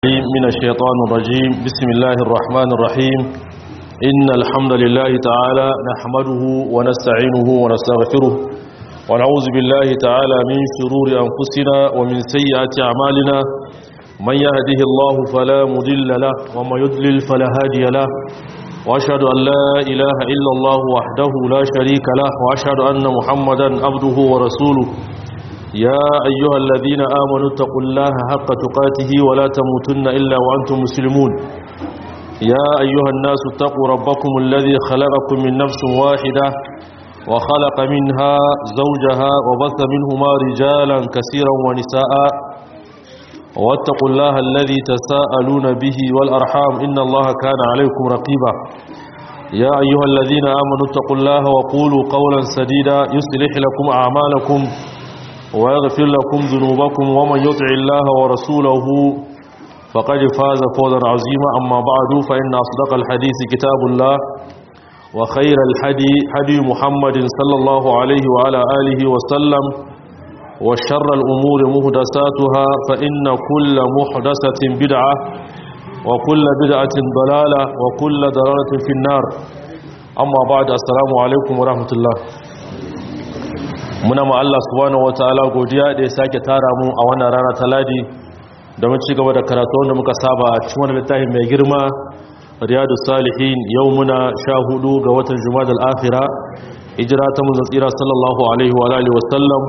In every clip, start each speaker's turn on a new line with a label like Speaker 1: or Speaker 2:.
Speaker 1: من الشيطان الرجيم بسم الله الرحمن الرحيم إن الحمد لله تعالى نحمده ونستعينه ونستغفره ونعوذ بالله تعالى من شرور أنفسنا ومن سيئات أعمالنا من يهده الله فلا مضل له ومن يضلل فلا هادي له وأشهد أن لا إله إلا الله وحده لا شريك له وأشهد أن محمدا عبده ورسوله يا أيها الذين آمنوا اتقوا الله حق تقاته ولا تموتن إلا وأنتم مسلمون يا أيها الناس اتقوا ربكم الذي خلقكم من نفس واحدة وخلق منها زوجها وبث منهما رجالا كثيرا ونساء واتقوا الله الذي تساءلون به والأرحام إن الله كان عليكم رقيبا يا أيها الذين آمنوا اتقوا الله وقولوا قولا سديدا يصلح لكم أعمالكم ويغفر لكم ذنوبكم ومن يطع الله ورسوله فقد فاز فوزا عظيما أما بعد فإن أصدق الحديث كتاب الله وخير الحدي حدي محمد صلى الله عليه وعلى آله وسلم وشر الأمور مهدساتها فإن كل محدثة بدعة وكل بدعة ضلالة وكل ضلالة في النار أما بعد السلام عليكم ورحمة الله muna ma Allah subhanahu wataala godiya da ya sake tara mu a wannan rana ta ladi domin ci gaba da karatu wanda muka saba a cikin wannan littafin mai girma riyadu salihin yau muna sha hudu ga watan jumadal akhira hijira ta mun tsira sallallahu alaihi wa alihi wasallam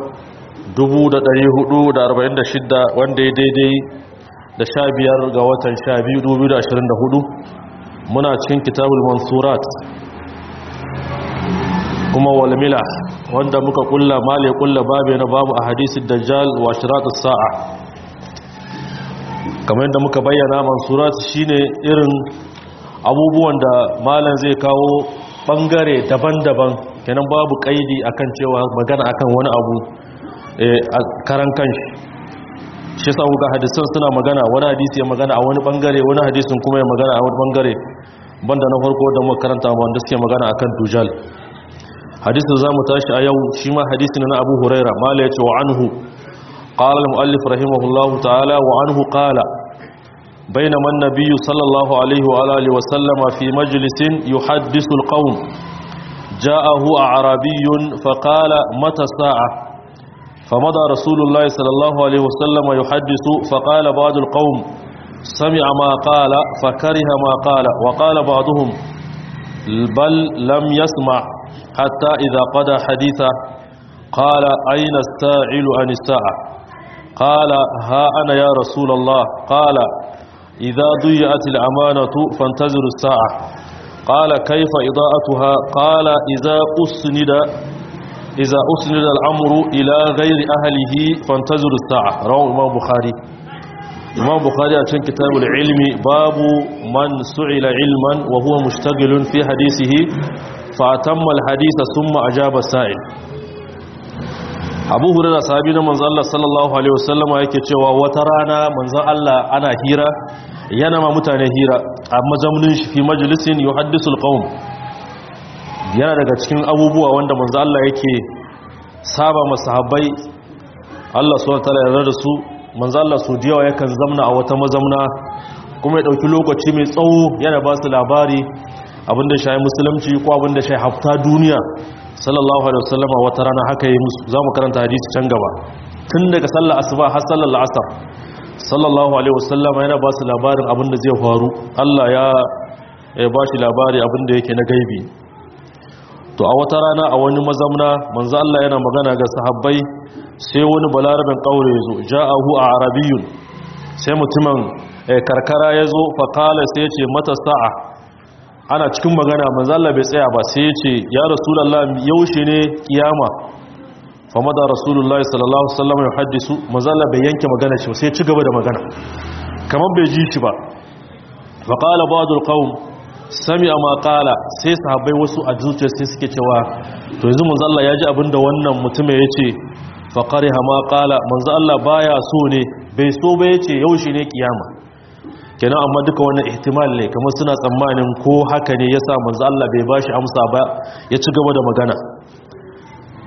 Speaker 1: 1446 wanda ya daidai da sha biyar ga watan sha biyu 2024 muna cikin kitabul mansurat kuma walmila wanda muka kulla male kulla babu na babu a hadisin dajjal wa shiratus sa'a kamar yadda muka bayyana mansurat shine irin abubuwan da malam zai kawo bangare daban-daban kenan babu kaidi akan cewa magana akan wani abu a karan kanshi shi sa ga hadisan suna magana wani hadisi ya magana a wani bangare wani hadisin kuma ya magana a wani bangare banda na farko da muka karanta wanda suke magana akan dujal hadisin za mu tashi a yau shi ma hadisin na abu huraira mala ya ce wa anhu قال المؤلف رحمه الله تعالى وعنه قال بينما النبي صلى الله عليه وآله وسلم في مجلس يحدث القوم جاءه أعرابي فقال متى الساعة فمضى رسول الله صلى الله عليه وسلم يحدث فقال بعض القوم سمع ما قال فكره ما قال وقال بعضهم بل لم يسمع حتى إذا قضى حديثه قال أين السائل عن الساعة قال ها أنا يا رسول الله قال إذا ضيعت الأمانة فانتظروا الساعة قال كيف إضاءتها قال إذا أسند إذا أسند الأمر إلى غير أهله فانتظروا الساعة رواه الإمام بخاري الإمام بخاري عشان كتاب العلم باب من سئل علما وهو مشتغل في حديثه فأتم الحديث ثم أجاب السائل abu hurira sahabi na manzan Allah sallallahu Alaihi wasallama yake cewa wata rana manzan Allah ana hira yana ma mutane hira a mazaunin shi fi majalisin yi haddisul ƙaun yana daga cikin abubuwa wanda manzan Allah yake saba masahabbai Allah su wata yarda da su manzan Allah su diyawa yakan zamna a wata mazamna kuma ya ɗauki lokaci mai tsawo yana ba su labari abinda shi musulunci ko abinda shi hafta duniya sallallahu alaihi wasallama wata rana haka yi musu za mu karanta hadisi can gaba tun daga sallar asuba har sallar la'asar sallallahu alaihi wasallama yana ba su labarin abin da zai faru Allah ya ba shi labari abin da yake na gaibi to a wata rana a wani mazamna manzo Allah yana magana ga sahabbai sai wani balarabin kaure yazo ja'ahu a arabiyyun sai mutumin karkara yazo fa qala sai ya ce mata sa'a ana cikin magana manzala bai tsaya ba sai ya ce ya rasulallah yaushe ne kiyama fama da rasulallah sallallahu alaihi wasallam ya haddisu manzala bai yanke magana ce sai ya ci gaba da magana kamar bai ji shi ba fa qala ba'dul qawm sami'a ma qala sai sahabbai wasu a zuciya sai suke cewa to yanzu manzala ya ji abinda wannan mutumin ya ce fa qariha ma qala manzo Allah baya so ne bai so ba yace yaushe ne kiyama kenan amma duka wannan ihtimal ne kamar suna tsammanin ko haka ne yasa manzo Allah bai bashi amsa ba ya ci gaba da magana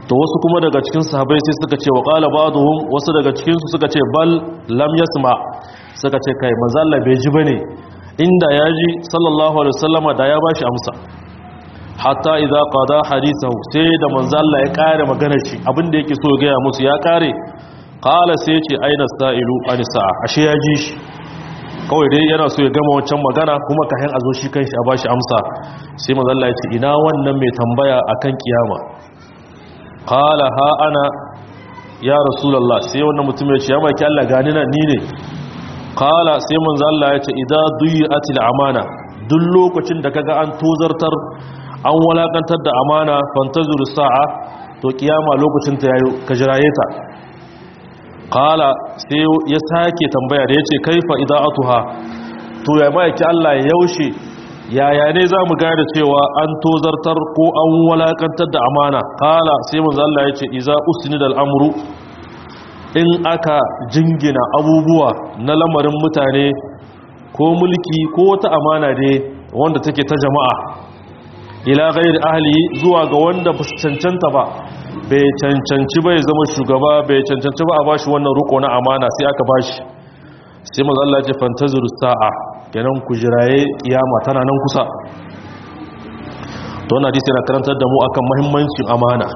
Speaker 1: to wasu kuma daga cikin sahabbai sai suka ce wa qala ba'dhum wasu daga cikin su suka ce bal lam yasma suka ce kai manzo Allah bai ji bane inda ya ji sallallahu alaihi wasallama da ya bashi amsa hatta idza qada hadithahu sai da manzo Allah ya kare maganar shi abinda yake so ya ga musu ya kare qala sai ce aina sa'ilu an sa'a ashe ya ji shi kawai dai yana so ya gama wancan magana kuma kayan a zo shi kanshi a bashi amsa sai manzo Allah ya ce ina wannan mai tambaya akan kiyama qala ha ana ya rasulullah sai wannan mutum ya ce ya maki Allah gani na ni ne qala sai manzo Allah ya ce idza duyatil amana duk lokacin da kaga an tozartar an walakantar da amana fantazur sa'a to kiyama lokacin ta yayo ka jiraye ta qala sai ya sake tambaya da yace kaifa ida'atuha to ya maki Allah ya yaushe yaya ne za mu gane cewa an tozartar ko an walakantar da amana kala sai manzo Allah ya ce iza usnidal amru in aka jingina abubuwa na lamarin mutane ko mulki ko wata amana ne wanda take ta jama'a ila ghairi ahli zuwa ga wanda ba su cancanta ba bai cancanci bai zama shugaba bai cancanci ba a bashi wannan ruko na amana sai aka bashi sai manzo Allah ya ce fantazuru sa'a kenan ku jiraye kiyama tana nan kusa to wannan hadisi yana karantar da mu akan muhimmancin amana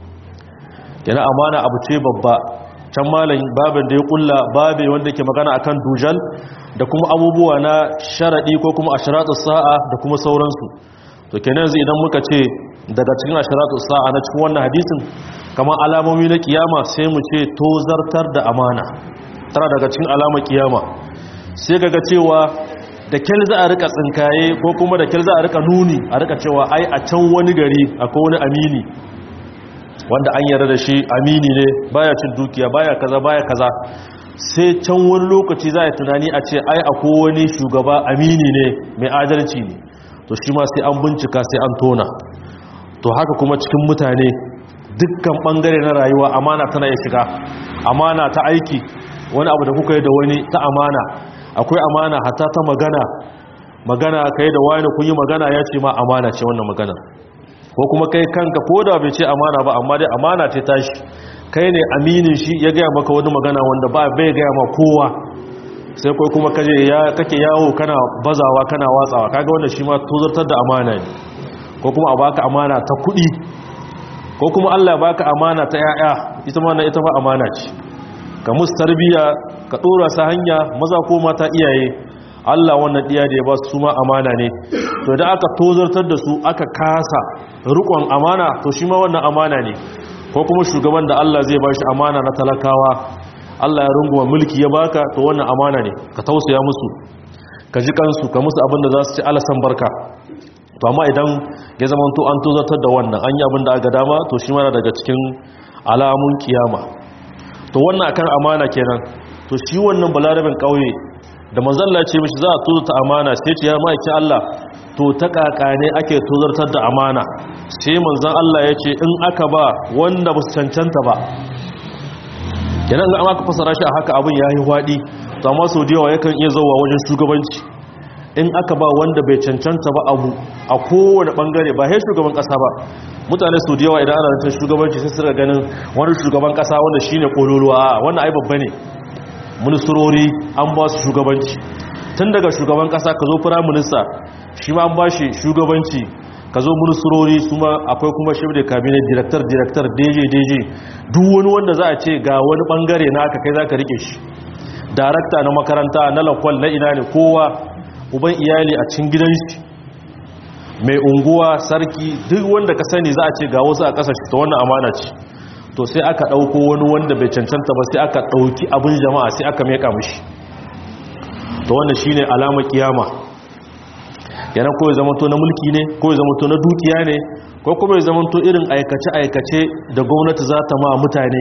Speaker 1: kenan amana abu ce babba can malam babin da ya kulla babe wanda ke magana akan dujal da kuma abubuwa na sharadi ko kuma ashratus sa'a da kuma sauransu to kenan yanzu idan muka ce daga cikin ashratus sa'a na cikin wannan hadisin kamar alamomi na kiyama sai mu ce tozartar da amana tana daga cikin alamar kiyama sai kaga cewa da kyal za a rika tsinkaye ko kuma da kyal za a rika nuni a rika cewa ai a can wani gari akwai wani amini wanda an yarda da shi amini ne baya cin dukiya baya kaza baya kaza sai can wani lokaci za a tunani a ce ai akwai wani shugaba amini ne mai adalci ne to shi ma sai an bincika sai an tona to haka kuma cikin mutane dukkan bangare na rayuwa amana tana ya shiga amana ta aiki wani abu da kuka yi da wani ta amana akwai amana hatta ta magana magana kai da wani kun yi magana ya ce ma amana ce wannan magana ko kuma kai kanka ko da bai ce amana ba amma dai amana ce tashi kai ne aminin shi ya gaya maka wani magana wanda ba bai gaya ma kowa sai kai kuma kaje ya kake yawo kana bazawa kana watsawa kaga wannan shi ma tozartar da amana ne ko kuma a baka amana ta kuɗi ko kuma Allah baka amana ta yaya ita ma ita ma amana ce ka musu tarbiya ka dora sa hanya maza ko mata iyaye Allah wannan diya da ya ba su ma amana ne to da aka tozartar da su aka kasa rukon amana to shi ma wannan amana ne ko kuma shugaban da Allah zai ba shi amana na talakawa Allah ya runguma mulki ya baka to wannan amana ne ka tausaya musu ka ji kansu ka musu abin da za su ci alasan barka to amma idan ya zama to an tozartar da wannan an yi abin da aka dama to shi mana daga cikin alamun kiyama to wannan akan amana kenan to shi wannan balarabin kauye da manzalla ce mishi za a tozarta amana sai ce ya ma'aiki Allah to ta kakane ake tozartar da amana sai manzan Allah ya ce in aka ba wanda ba su cancanta ba kenan ga aka fasara shi a haka abin ya yi hwaɗi to amma sau da yawa yakan iya zauwa wajen shugabanci in aka ba wanda bai cancanta ba abu a kowane bangare ba sai shugaban kasa ba mutane su da yawa idan ana rantar shugabanci sai suka ganin wani shugaban kasa wanda shine kololuwa a wannan ai babba ne ministrori an ba su shugabanci tun daga shugaban kasa ka zo prime minister shi ma an ba shi shugabanci ka zo ministrori su ma akwai kuma shi da cabinet director director dj dj duk wani wanda za a ce ga wani bangare na aka kai za ka rike shi darakta na makaranta na lakwal na ina ne kowa uban iyali a cikin gidan shi mai unguwa sarki duk wanda ka sani za a ce ga wasu a ƙasar shi ta wannan amana ce to sai aka ɗauko wani wanda bai cancanta ba sai aka ɗauki abin jama'a sai aka meka mishi to wannan shi ne alamar kiyama yana ko ya zamanto na mulki ne ko ya zamanto na dukiya ne ko kuma ya zamanto irin aikace-aikace da gwamnati za ta ma mutane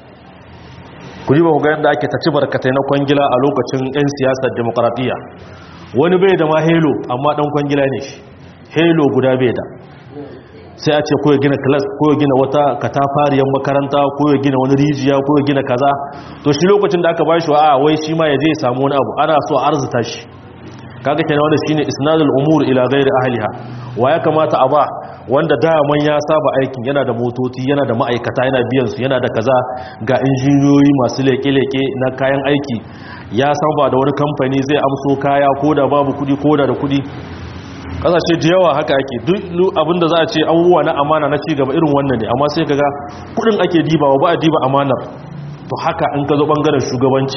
Speaker 1: ku ji ba ku ga yadda ake taci barkatai na kwangila a lokacin 'yan siyasar demokaratiyya wani bai da ma helo amma dan kwangila ne shi helo guda bai da sai a ce ko ya gina class ko ya gina wata katafariyar makaranta ko ya gina wani rijiya ko ya gina kaza to shi lokacin da aka bashi wa a wai shi ma ya je ya samu wani abu ana so a arzuta shi kaga kenan wannan shine isnadul umur ila ghairi ahliha wa ya kamata a ba wanda daman ya saba aikin yana da motoci yana da ma'aikata yana biyan su yana da kaza ga injiniyoyi masu leke-leke na kayan aiki ya saba da wani kamfani zai amso kaya ko da babu kudi ko da da kudi kasashe da yawa haka ake duk abinda za a ce abubuwa na amana na cigaba irin wannan ne amma sai kaga kudin ake dibawa ba a diba amanar to haka in ka zo bangaren shugabanci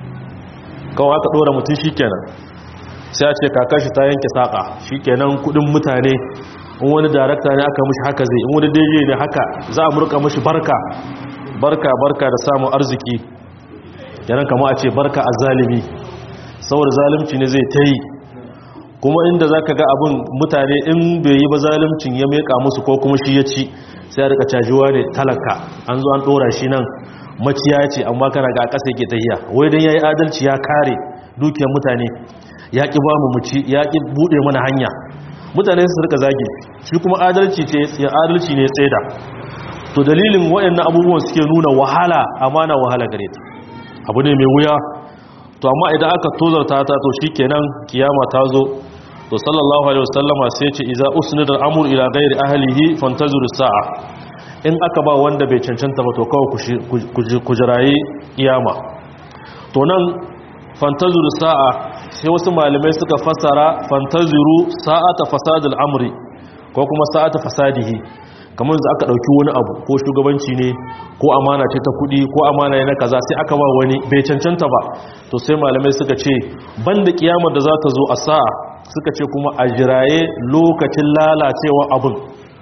Speaker 1: kawai aka dora mutum shikenan sai a ce kakashi ta yanke saka shikenan kudin mutane in wani darakta ne aka mishi haka zai in wani daidai ne haka za a murka mishi barka barka barka da samun arziki kenan kama a ce barka a zalimi saboda zalimci ne zai ta yi kuma inda za ka ga abin mutane in bai yi ba zalimcin ya meka musu ko kuma shi ya ci sai ya rika cajiwa ne talaka an zo an dora shi nan maciya ce amma kana ga ƙasa yake tahiya wai dan yayi adalci ya kare dukiyar mutane ya ki ba mu muci ya ki bude mana hanya mutane su rika zage shi kuma adalci ce ya adalci ne tsaida to dalilin waɗannan abubuwan suke nuna wahala amana wahala gare ta abu ne mai wuya to amma idan aka tozarta ta to shikenan kiyama ta zo to sallallahu alaihi wasallama sai ce iza usnida al-amru ila ghairi ahlihi fantazuru sa'a in aka ba wanda bai cancanta ba to kawai ku jirayi kiyama to nan fantazuru sa'a sai wasu malamai suka fasara fantazuru sa'ata fasadul amri ko kuma sa'ata fasadihi kamar da aka dauki wani abu ko shugabanci ne ko amana ce ta kudi ko amana ne na kaza sai aka ba wani bai cancanta ba to sai malamai suka ce banda kiyamar da za ta zo a sa'a suka ce kuma a jiraye lokacin lalacewa abin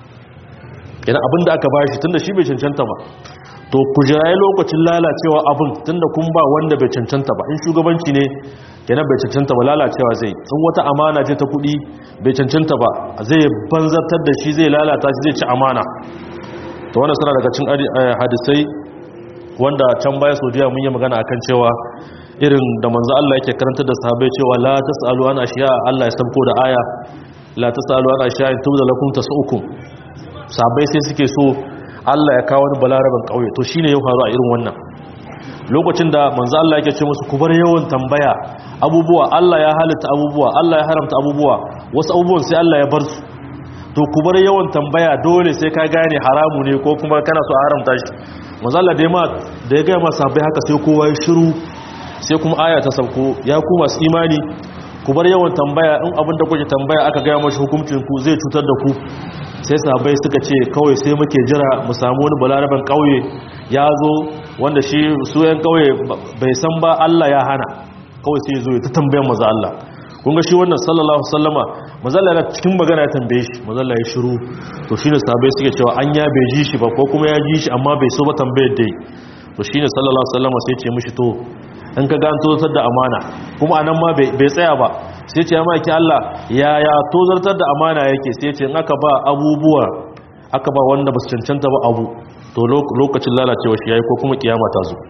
Speaker 1: idan abin da aka bashi tunda shi bai cancanta ba to ku jiraye lokacin lalacewa abin tunda kun ba wanda bai cancanta ba in shugabanci ne kenan bai cancanta ba lalacewa zai in wata amana ce ta kudi bai cancanta ba zai banzartar da shi zai lalata shi zai ci amana to wannan suna daga cin hadisai wanda can baya saudiya mun yi magana akan cewa irin da manzo Allah yake karanta da sahabbai cewa la tasalu an ashiya Allah ya sanko da aya la tasalu an ashiya in tubda lakum tasukum sahabbai sai suke so Allah ya kawo wani balaraban kauye to shine ya faru a irin wannan lokacin da manzo Allah yake ce musu ku bar yawan tambaya abubuwa Allah ya halitta abubuwa Allah ya haramta abubuwa wasu abubuwan sai Allah ya bar su to ku bar yawan tambaya dole sai ka gane haramu ne ko kuma kana so a haramta shi manzo Allah da ya ma da ya ga ma sahabbai haka sai kowa ya shiru sai kuma aya ta sauko ya ku masu imani ku bar yawan tambaya in abin da kuke tambaya aka gaya mashi hukuncin ku zai cutar da ku sai sahabbai suka ce kawai sai muke jira mu samu wani balaraban kauye ya zo wanda shi su yan kauye bai san ba Allah ya hana kawai sai zo ya ta tambayan maza Allah kun ga shi wannan sallallahu alaihi wasallama maza Allah yana cikin magana ya tambaye shi maza Allah ya shiru to shine sahabbai suke cewa an ya bai ji shi ba ko kuma ya ji shi amma bai so ba tambayar dai to shine sallallahu alaihi wasallama sai ya ce mishi to in ka gan tozartar da amana kuma anan ma bai tsaya ba sai ce ya maki Allah yaya tozartar da amana yake sai ce in aka ba abubuwa aka ba wanda ba su cancanta ba abu to lokacin lalacewa shi yayi ko kuma kiyama ta zo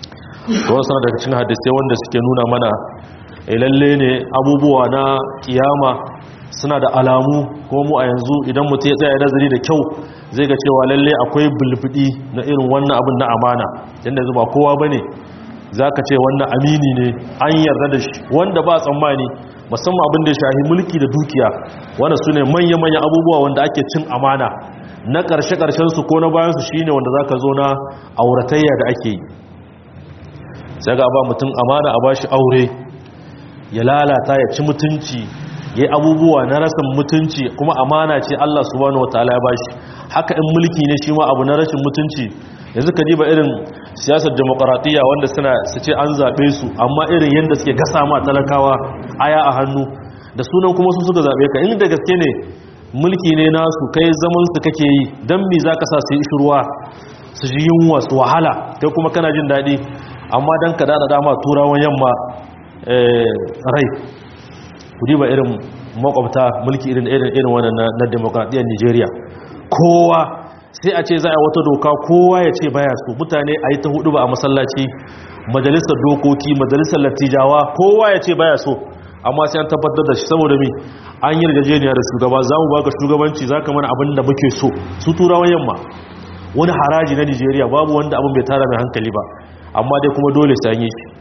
Speaker 1: to wasu daga cikin hadisai wanda suke nuna mana lalle ne abubuwa na kiyama suna da alamu ko mu a yanzu idan mutum ya tsaya nazari da kyau zai ga cewa lalle akwai bulbudi na irin wannan abin na amana yanda yanzu ba kowa bane za ka ce wannan amini ne an yarda da shi wanda ba tsammani musamman abin da ya shahi mulki da dukiya wanda su ne manya-manya abubuwa wanda ake cin amana na ƙarshe-ƙarshensu ko na bayansu shi ne wanda za ka zo na auratayya da ake yi sai ga ba mutum amana a ba shi aure ya lalata ya ci mutunci ya yi abubuwa na rasin mutunci kuma amana ce allah subhanahu wa ta'ala ya ba shi haka in mulki ne shi ma abu na rashin mutunci yanzu ka diba irin siyasar demokaratiyya wanda suna su ce an zaɓe su amma irin yadda suke gasa ma talakawa aya a hannu da sunan kuma su suka zaɓe ka inda gaske ne mulki ne nasu kai zaman su kake yi don mi za ka sa su yi shirwa su ji yunwa su wahala kai kuma kana jin daɗi amma don ka daɗa dama turawan yamma rai ku diba irin makwabta mulki irin irin wannan na demokaratiyyar nigeria kowa sai a ce za a wata doka kowa ya ce baya so mutane a yi ta hudu ba a masallaci majalisar dokoki majalisar latijawa kowa ya ce baya so amma sai an tabbatar da shi saboda mi an yi rigajeniya da shugaba za mu baka shugabanci za ka mana abin da muke so su turawan yamma wani haraji na nigeria babu wanda abin bai tara mai hankali ba amma dai kuma dole sai an yi shi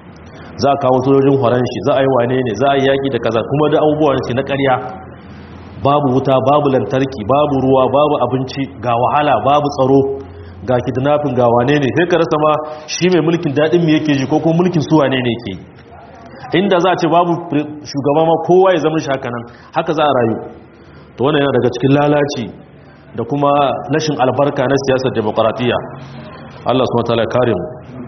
Speaker 1: za a kawo sojojin horon shi za a yi wane ne za a yi yaƙi da kaza kuma da abubuwan shi na ƙarya babu wuta babu lantarki babu ruwa babu abinci ga wahala babu tsaro ga kidnapping ga wane ne sai ka rasa ma shi mai mulkin daɗin mu yake ji ko kuma mulkin su wane ne yake inda za a ce babu shugaba ma kowa ya zama shi haka nan haka za a rayu to wannan yana daga cikin lalaci da kuma rashin albarka na siyasar demokaratiyya Allah subhanahu wataala ya kare mu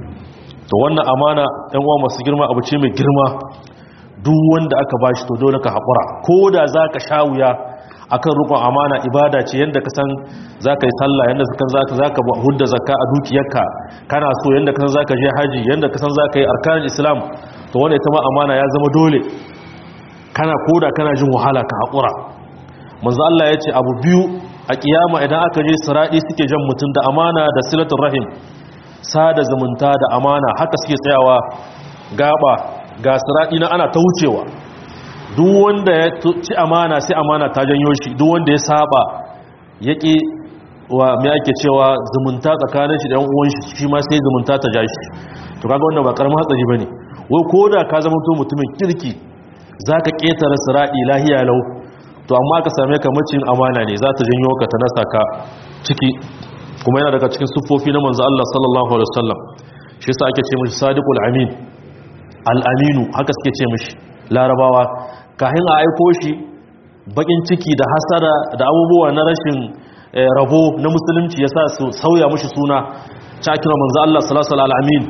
Speaker 1: to wannan amana ɗan uwa masu girma abu ce mai girma duk wanda aka bashi to dole ka haƙura ko da za ka sha wuya akan rukun amana ibada ce yadda ka san za ka yi sallah yadda ka san za ka hudda zakka a dukiyarka kana so yadda ka san za ka je haji yadda ka san za ka yi arkanin islam to wanda ita ma amana ya zama dole kana koda kana jin wahala ka haƙura manzo Allah ya ce abu biyu a kiyama idan aka je siradi suke jan mutum da amana da silatul rahim sada zumunta da amana haka suke tsayawa gaba ga siradi na ana ta wucewa duk wanda ya ci amana sai amana ta janyo shi duk wanda ya saba yaki wa me ake cewa zumunta tsakanin shi da yan uwan shi shi ma sai zumunta ta ja shi to kaga wannan ba karamin hatsari bane wai koda ka zama to mutumin kirki zaka ketare siradi lahiya lau to amma ka same ka macin amana ne za ta janyo ka ta nasa ka ciki kuma yana daga cikin siffofi na manzo Allah sallallahu alaihi wasallam shi yasa ake ce mishi sadiqul amin al-aminu haka suke ce mishi larabawa kahin a aiko shi bakin ciki da hasara da abubuwa na rashin rabo na musulunci yasa su sauya mishi suna cakira manzo Allah sallallahu alaihi amin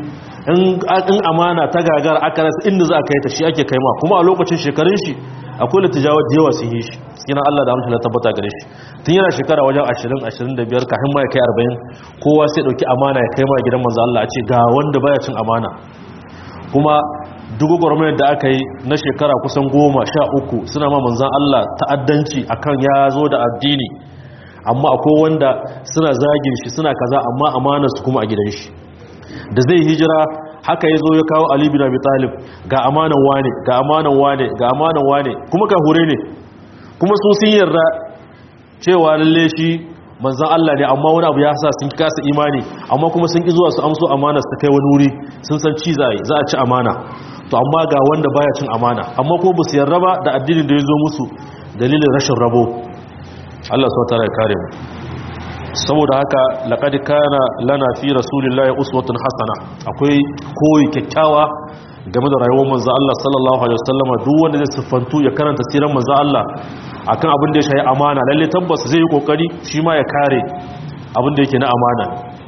Speaker 1: in amana ta gagar aka rasa inda za a kai ta shi ake kai ma kuma a lokacin shekarun shi akwai littijawar da yawa sun yi shi sinan Allah da amshin tabbata gare shi tun yana shekara wajen 20-25 kafin ma ya kai 40 kowa sai dauki amana ya kai ma gidan manzo Allah a ce ga wanda baya cin amana kuma duk gwamnati da aka yi na shekara kusan goma sha uku suna ma manzan Allah ta'addanci akan ya zo da addini amma akwai wanda suna zagin shi suna kaza amma amanar su kuma a gidan shi da zai hijira haka ya zo ya kawo Ali bin Abi Talib ga amanan wane ga amanan wane ga amanan wane kuma ka hure ne kuma su sun yarda cewa lalle shi manzan Allah ne amma wani abu ya sa sun kasa imani amma kuma sun ki zuwa su amso amana su kai wani wuri sun san ci za a ci amana to amma ga wanda baya cin amana amma ko ba su yarda ba da addinin da ya zo musu dalilin rashin rabo Allah subhanahu wa ta'ala ya kare mu saboda haka laqad kana lana fi rasulillahi uswatun hasana akwai koyi kyakkyawa game da rayuwar manzo Allah sallallahu alaihi wasallama duk wanda zai siffantu ya karanta siran manzo Allah akan abin da ya shayi amana lalle tabbas zai yi kokari shi ma ya kare abin da yake na amana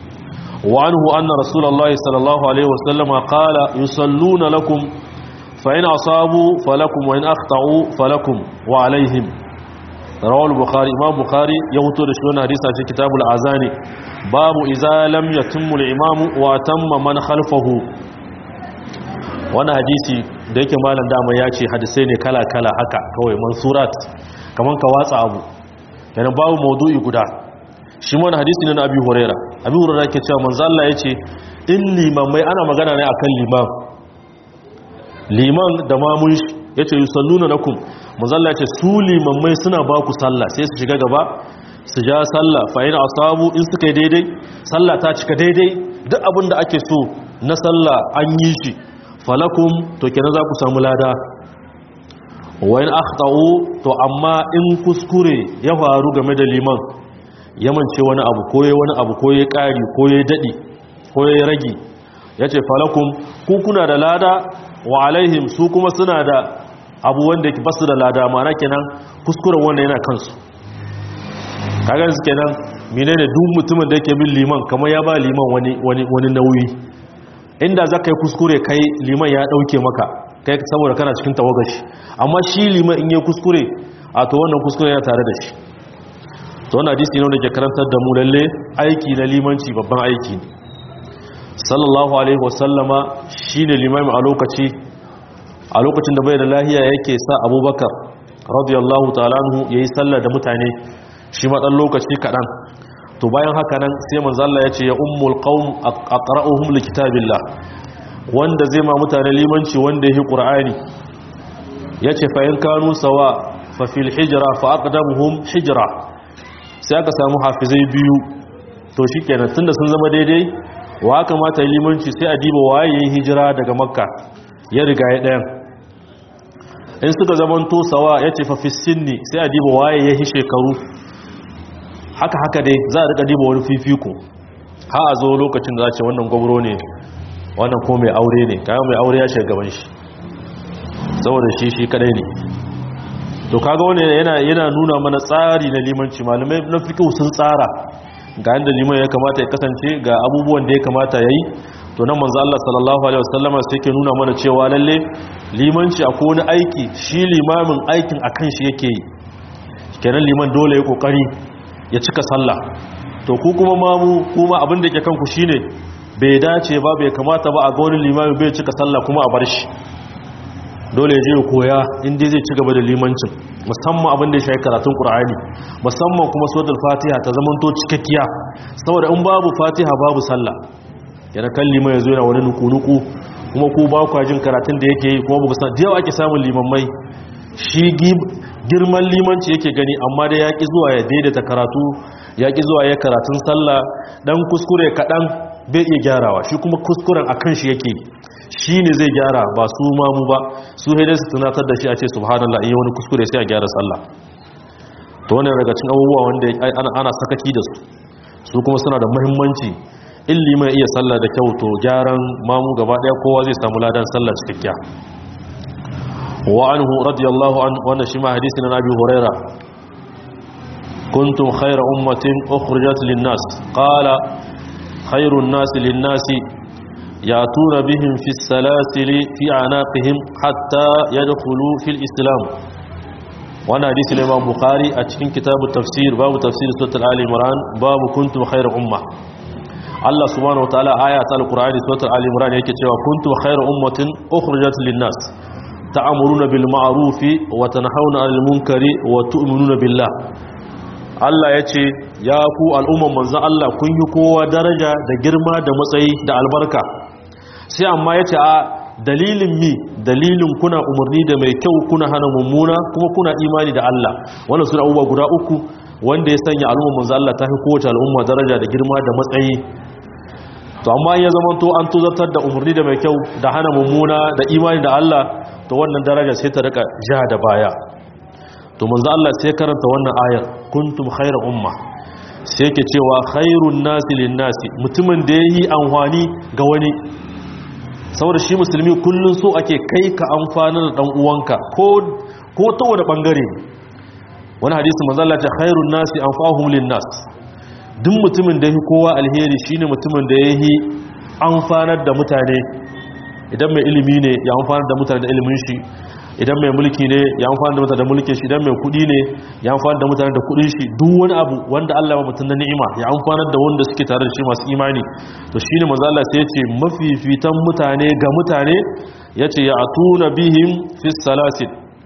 Speaker 1: wa anhu anna rasulullahi sallallahu alaihi wasallama qala yusalluna lakum fa in asabu falakum wa in akhtau falakum wa alaihim rawal bukhari imam bukhari ya huto da shi wannan hadisi a cikin kitabul azani babu idza lam yatimmu al-imam wa tamma man khalfahu wannan hadisi da yake malam dama ya ce hadisai ne kala kala haka kawai mansurat kaman ka watsa abu yana babu maudu'i guda shi wannan hadisi ne na abi huraira abi huraira ke cewa manzo Allah yace in limamai ana magana ne akan limam liman da mamun shi yace yusalluna lakum mazalla ce su limammai suna ba ku sallah sai su shiga gaba su ja sallah fa'in asabu in suka yi daidai sallah ta cika daidai duk abin da ake so na sallah an yi shi falakum to kenan za ku samu lada wayan akhtau to amma in kuskure ya faru game da liman yamance wani abu ko yayi wani abu ko yayi kari ko yayi dadi ko yayi ragi yace falakum ku kuna da lada wa alaihim su kuma suna da abu wanda yake basu da lada mana kenan kuskuren wanda yana kansu kaga su kenan menene duk mutumin da yake bin liman kamar ya ba liman wani wani wani nauyi inda zaka yi kuskure kai liman ya dauke maka kai saboda kana cikin tawagashi amma shi liman in yi kuskure a to wannan kuskure yana tare da shi to wannan hadisi ne wanda ke karantar da mu lalle aiki na limanci babban aiki ne sallallahu alaihi wasallama shine limami a lokaci a lokacin da bai da lahiya yake sa abubakar radiyallahu ta'ala anhu yayi sallah da mutane shi ma dan lokaci kadan to bayan haka nan sai manzo Allah yace ya ummul qaum aqra'uhum likitabillah wanda zai ma mutane limanci wanda yake qur'ani yace fa in kanu sawa fa fil hijra fa aqdamuhum hijra sai aka samu hafizai biyu to shikenan tunda sun zama daidai wa kamata limanci sai a diba waye yayin hijira daga makka ya riga ya ɗayan in suka zamanto sawa ya ce fafi sinni sai a diba waye ya yi shekaru haka haka dai za a rika diba wani fifiko ha a zo lokacin da za ce wannan gwamro ne wannan ko mai aure ne kayan mai aure ya shiga gaban shi saboda shi shi kadai ne to kaga wani yana yana nuna mana tsari na limanci malamai na fiqh sun tsara ga yanda liman ya kamata ya kasance ga abubuwan da ya kamata yayi to nan manzo Allah sallallahu alaihi wasallama sai yake nuna mana cewa lalle limanci akwai wani aiki shi limamin aikin akan shi yake yi kenan liman dole ya kokari ya cika sallah to ku kuma mamu kuma abin da ke kanku shine bai dace ba bai kamata ba a ga wani limami bai cika sallah kuma a bar shi dole ya je ya koya inda zai ci gaba da limancin musamman abin da ya shafi karatun qur'ani musamman kuma suratul fatiha ta zamanto cikakkiya saboda in babu fatiha babu sallah yana kan liman yazo yana wani nuku-nuku kuma ku ba ku jin karatun da yake yi kuma ba ku san da yawa ake samun limammai shi girman limanci yake gani amma da yaƙi zuwa ya daidaita karatu yaƙi zuwa ya karatun sallah dan kuskure kaɗan bai iya gyarawa shi kuma kuskuren a kan shi yake shi ne zai gyara ba su mamu ba su haidai su tunatar da shi a ce subhanallah iya wani kuskure sai a gyara sallah to wannan daga cikin abubuwa wanda ana sakaki da su su kuma suna da muhimmanci in liman iya sallah da kyau to gyaran mamu gaba daya kowa zai samu ladan sallah cikakkiya wa anhu radiyallahu an wannan shi ma hadisi na Abi Huraira kuntum khayra ummatin ukhrijat lin-nas qala khayrun nas lin-nas yatuna bihim fi as-salasil fi anaqihim hatta yadkhulu fil islam wannan hadisi ne Imam Bukhari a cikin kitabu tafsir babu tafsir suratul Ali Imran babu kuntum khayra ummah Allah subhanahu wataala aya ta alqur'ani suratul ali imran yake cewa kuntum khayra ummatin ukhrijat lin-nas ta'muruna bil ma'rufi wa tanhauna 'anil munkari wa tu'minuna billah Allah yace ya ku al'umman manzo Allah kun yi kowa daraja da girma da matsayi da albarka sai amma yace a dalilin mi dalilin kuna umarni da mai kyau kuna hana mummuna kuma kuna imani da Allah wannan suna abubuwa guda uku wanda ya sanya al'umman manzo Allah ta fi kowace al'umma daraja da girma da matsayi to amma ya zama to an tuzartar da umarni da mai kyau da hana mummuna da imani da Allah to wannan daraja sai ta rika ja da baya to manzo Allah sai karanta wannan ayar kuntum khayra umma sai yake cewa khairun nasi lin nasi mutumin da yayi amfani ga wani saboda shi musulmi kullun so ake kai ka amfana da dan uwanka ko ko ta wani bangare wani hadisi manzo Allah ya ce khairun nasi anfa'uhum lin nas duk mutumin da ya kowa alheri shine mutumin da ya yi amfanar da mutane idan mai ilimi ne ya amfanar da mutane da ilimin shi idan mai mulki ne ya amfanar da mutane da mulkin shi idan mai kudi ne ya amfanar da mutane da kudin shi duk wani abu wanda Allah ya mutum na ni'ima ya amfanar da wanda suke tare da shi masu imani to shine manzo Allah sai ya ce mafifitan mutane ga mutane yace ya atuna bihim fi salasil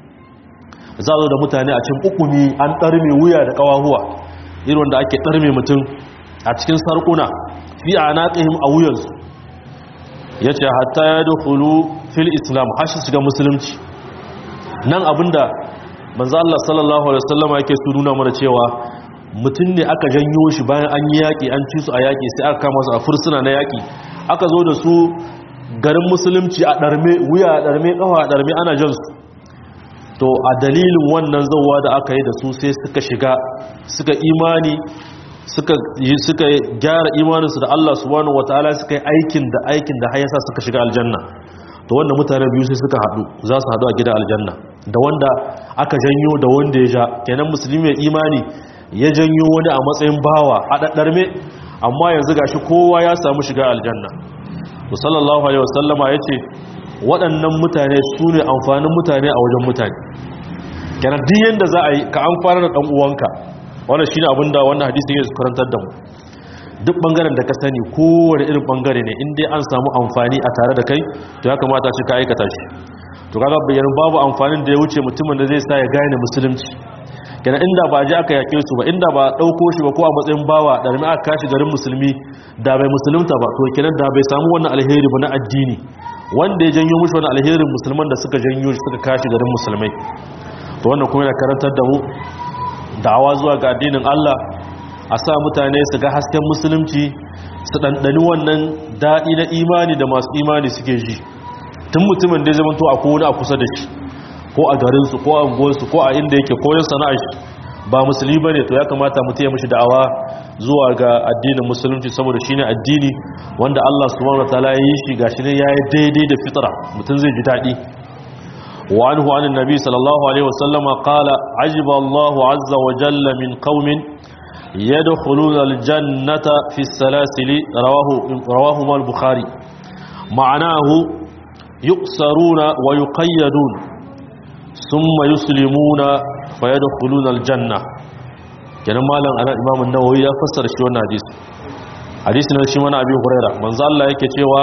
Speaker 1: za zo da mutane a cikin ukumi an ɗarme wuya da ƙawahuwa irin wanda ake ɗarme mutum a cikin sarƙuna fi a naƙihim a wuyansu ya ce hatta ya dukulu fil islam hashi shiga musulunci nan abinda manzo Allah sallallahu alaihi wasallam yake su nuna mana cewa mutum ne aka janyo shi bayan an yi yaƙi an ci su a yaƙi sai aka kama su a fursuna na yaƙi aka zo da su garin musulunci a ɗarme wuya a ɗarme ƙafa a ɗarme ana jan su to a dalilin wannan zauwa da aka yi da su sai suka shiga suka imani suka suka gyara imaninsu da Allah subhanahu wataala suka yi aikin da aikin da hayasa suka shiga aljanna to wanda mutane biyu sai suka haɗu za su haɗu a gidan aljanna da wanda aka janyo da wanda ya ja kenan musulmi mai imani ya janyo wani a matsayin bawa a daddarme amma yanzu gashi kowa ya samu shiga aljanna to sallallahu alaihi wasallama yace waɗannan mutane su ne amfanin mutane a wajen mutane kenan duk yadda za a yi ka amfana da ɗan uwanka wannan shine abin da wannan hadisi yake karantar da mu duk bangaren da ka sani kowane irin bangare ne in dai an samu amfani a tare da kai to ya kamata shi ka aikata shi to kaga bayanin babu amfanin da ya wuce mutumin da zai sa ya gane musulunci kenan inda ba ji aka yake su ba inda ba dauko shi ba ko a matsayin bawa da rami aka kashi garin musulmi da bai musulunta ba to kenan da bai samu wannan alheri ba na addini wanda ya janyo mushi wani alherin musulman da suka janyo shi suka kashi garin musulmai to wannan kuma yana karantar da mu da'awa zuwa ga addinin Allah a sa mutane su ga hasken musulunci su ɗanɗani wannan daɗi na imani da masu imani suke ji tun mutumin da ya zama to a kowane a kusa da shi ko a garinsu ko a unguwarsu ko a inda yake koyon sana'ar shi ba musulmi bane to ya kamata mutum ya mishi da'awa zuwa ga addinin musulunci saboda shine addini wanda Allah subhanahu wataala ya yi shi gashi ne yayi daidai da fitra mutum zai ji dadi wa anhu anan nabi sallallahu alaihi wasallama qala ajiba Allahu azza wa jalla min qaumin yadkhuluna aljannata fi salasili rawahu rawahu al-bukhari ma'anahu yuqsaruna wa yuqayyadun thumma yuslimuna fayadkhuluna aljanna kenan malam ana imam an-nawawi ya fassara shi wannan hadisi hadisi ne shi mana abi huraira manzo Allah yake cewa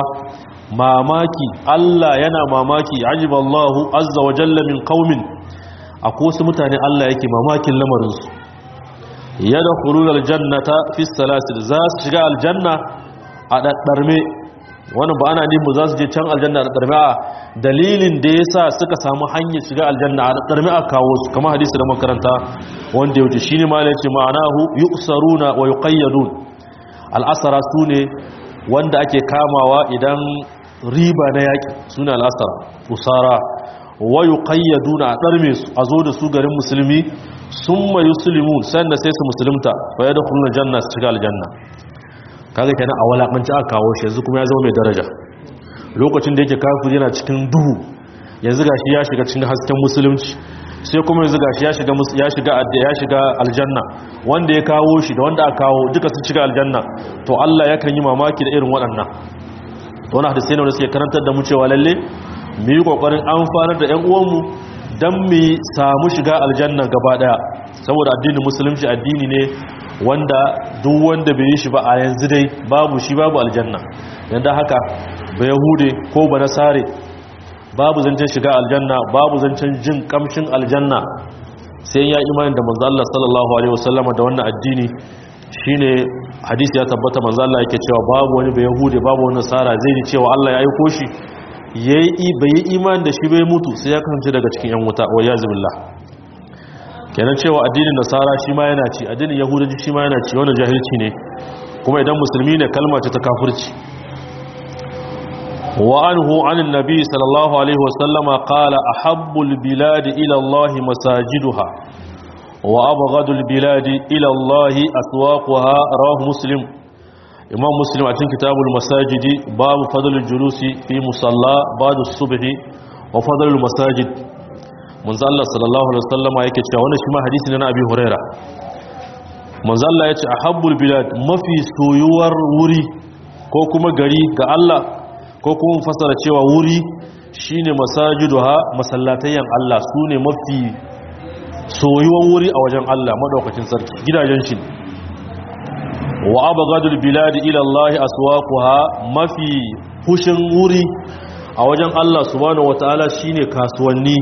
Speaker 1: mamaki Allah yana mamaki ajiba Allahu azza wa jalla min qaumin akwai wasu mutane Allah yake mamakin lamarin su yadkhuluna aljannata fi salasil za su shiga aljanna a daddarme wannan ba ana nemi za su je can aljanna a daddarme a dalilin da yasa suka samu hanyar shiga aljanna a daddarme a kawo su kamar hadisi da makaranta wanda ya wuce shine ma yace ma'anahu yuqsaruna wa yuqayyadun al'asara sune wanda ake kamawa idan riba na yaki sune al'asara usara wa yuqayyaduna a darme su a zo da su garin musulmi summa yuslimun sannan sai su musulunta fa yadkhuluna janna su shiga aljanna kaga kenan a walakanci aka kawo shi yanzu kuma ya zama mai daraja lokacin da yake kafiri yana cikin duhu yanzu gashi ya shiga cikin hasken musulunci sai kuma yanzu gashi ya shiga ya shiga ya shiga aljanna wanda ya kawo shi da wanda aka kawo duka sun shiga aljanna to Allah yakan yi mamaki da irin waɗannan to wannan hadisi ne wanda suke karantar da mu cewa lalle mu yi kokarin amfanar da ƴan uwanmu dan mu samu shiga aljanna gaba daya saboda addinin musulunci addini ne wanda duk wanda bai yi shi ba a yanzu dai babu shi babu aljanna yanda haka ba yahude ko ba nasare babu zancen shiga aljanna babu zancen jin kamshin aljanna sai ya imani da manzo Allah sallallahu alaihi wasallam da wannan addini shine hadisi ya tabbata manzo Allah yake cewa babu wani ba yahude babu wani nasara zai ji cewa Allah ya aiko shi yayi bai yi imani da shi bai mutu sai ya kasance daga cikin yan wuta wa yazibillah kenan cewa addinin nasara shi ma yana ci addinin yahudanci shi ma yana ci wannan jahilci ne kuma idan musulmi ne kalma ce ta kafirci wa anhu anin nabi sallallahu alaihi wasallama qala ahabbul biladi ila Allah masajiduha wa abghadul biladi ila Allah aswaquha rawahu muslim imam muslim a cikin kitabul masajidi babu fadlul julusi fi musalla ba'da subhi wa fadlul masajid manzo Allah sallallahu alaihi wasallama yake cewa wannan shi ma hadisi ne na Abi Huraira manzo Allah yace ahabbul bilad mafi soyuwar wuri ko kuma gari ga Allah ko kuma fasara cewa wuri shine masajiduha masallatayyan Allah sune mafi soyuwar wuri a wajen Allah madaukakin sarki gidajen shi wa abghadul bilad ila Allah aswaquha mafi fushin wuri a wajen Allah subhanahu wataala shine kasuwanni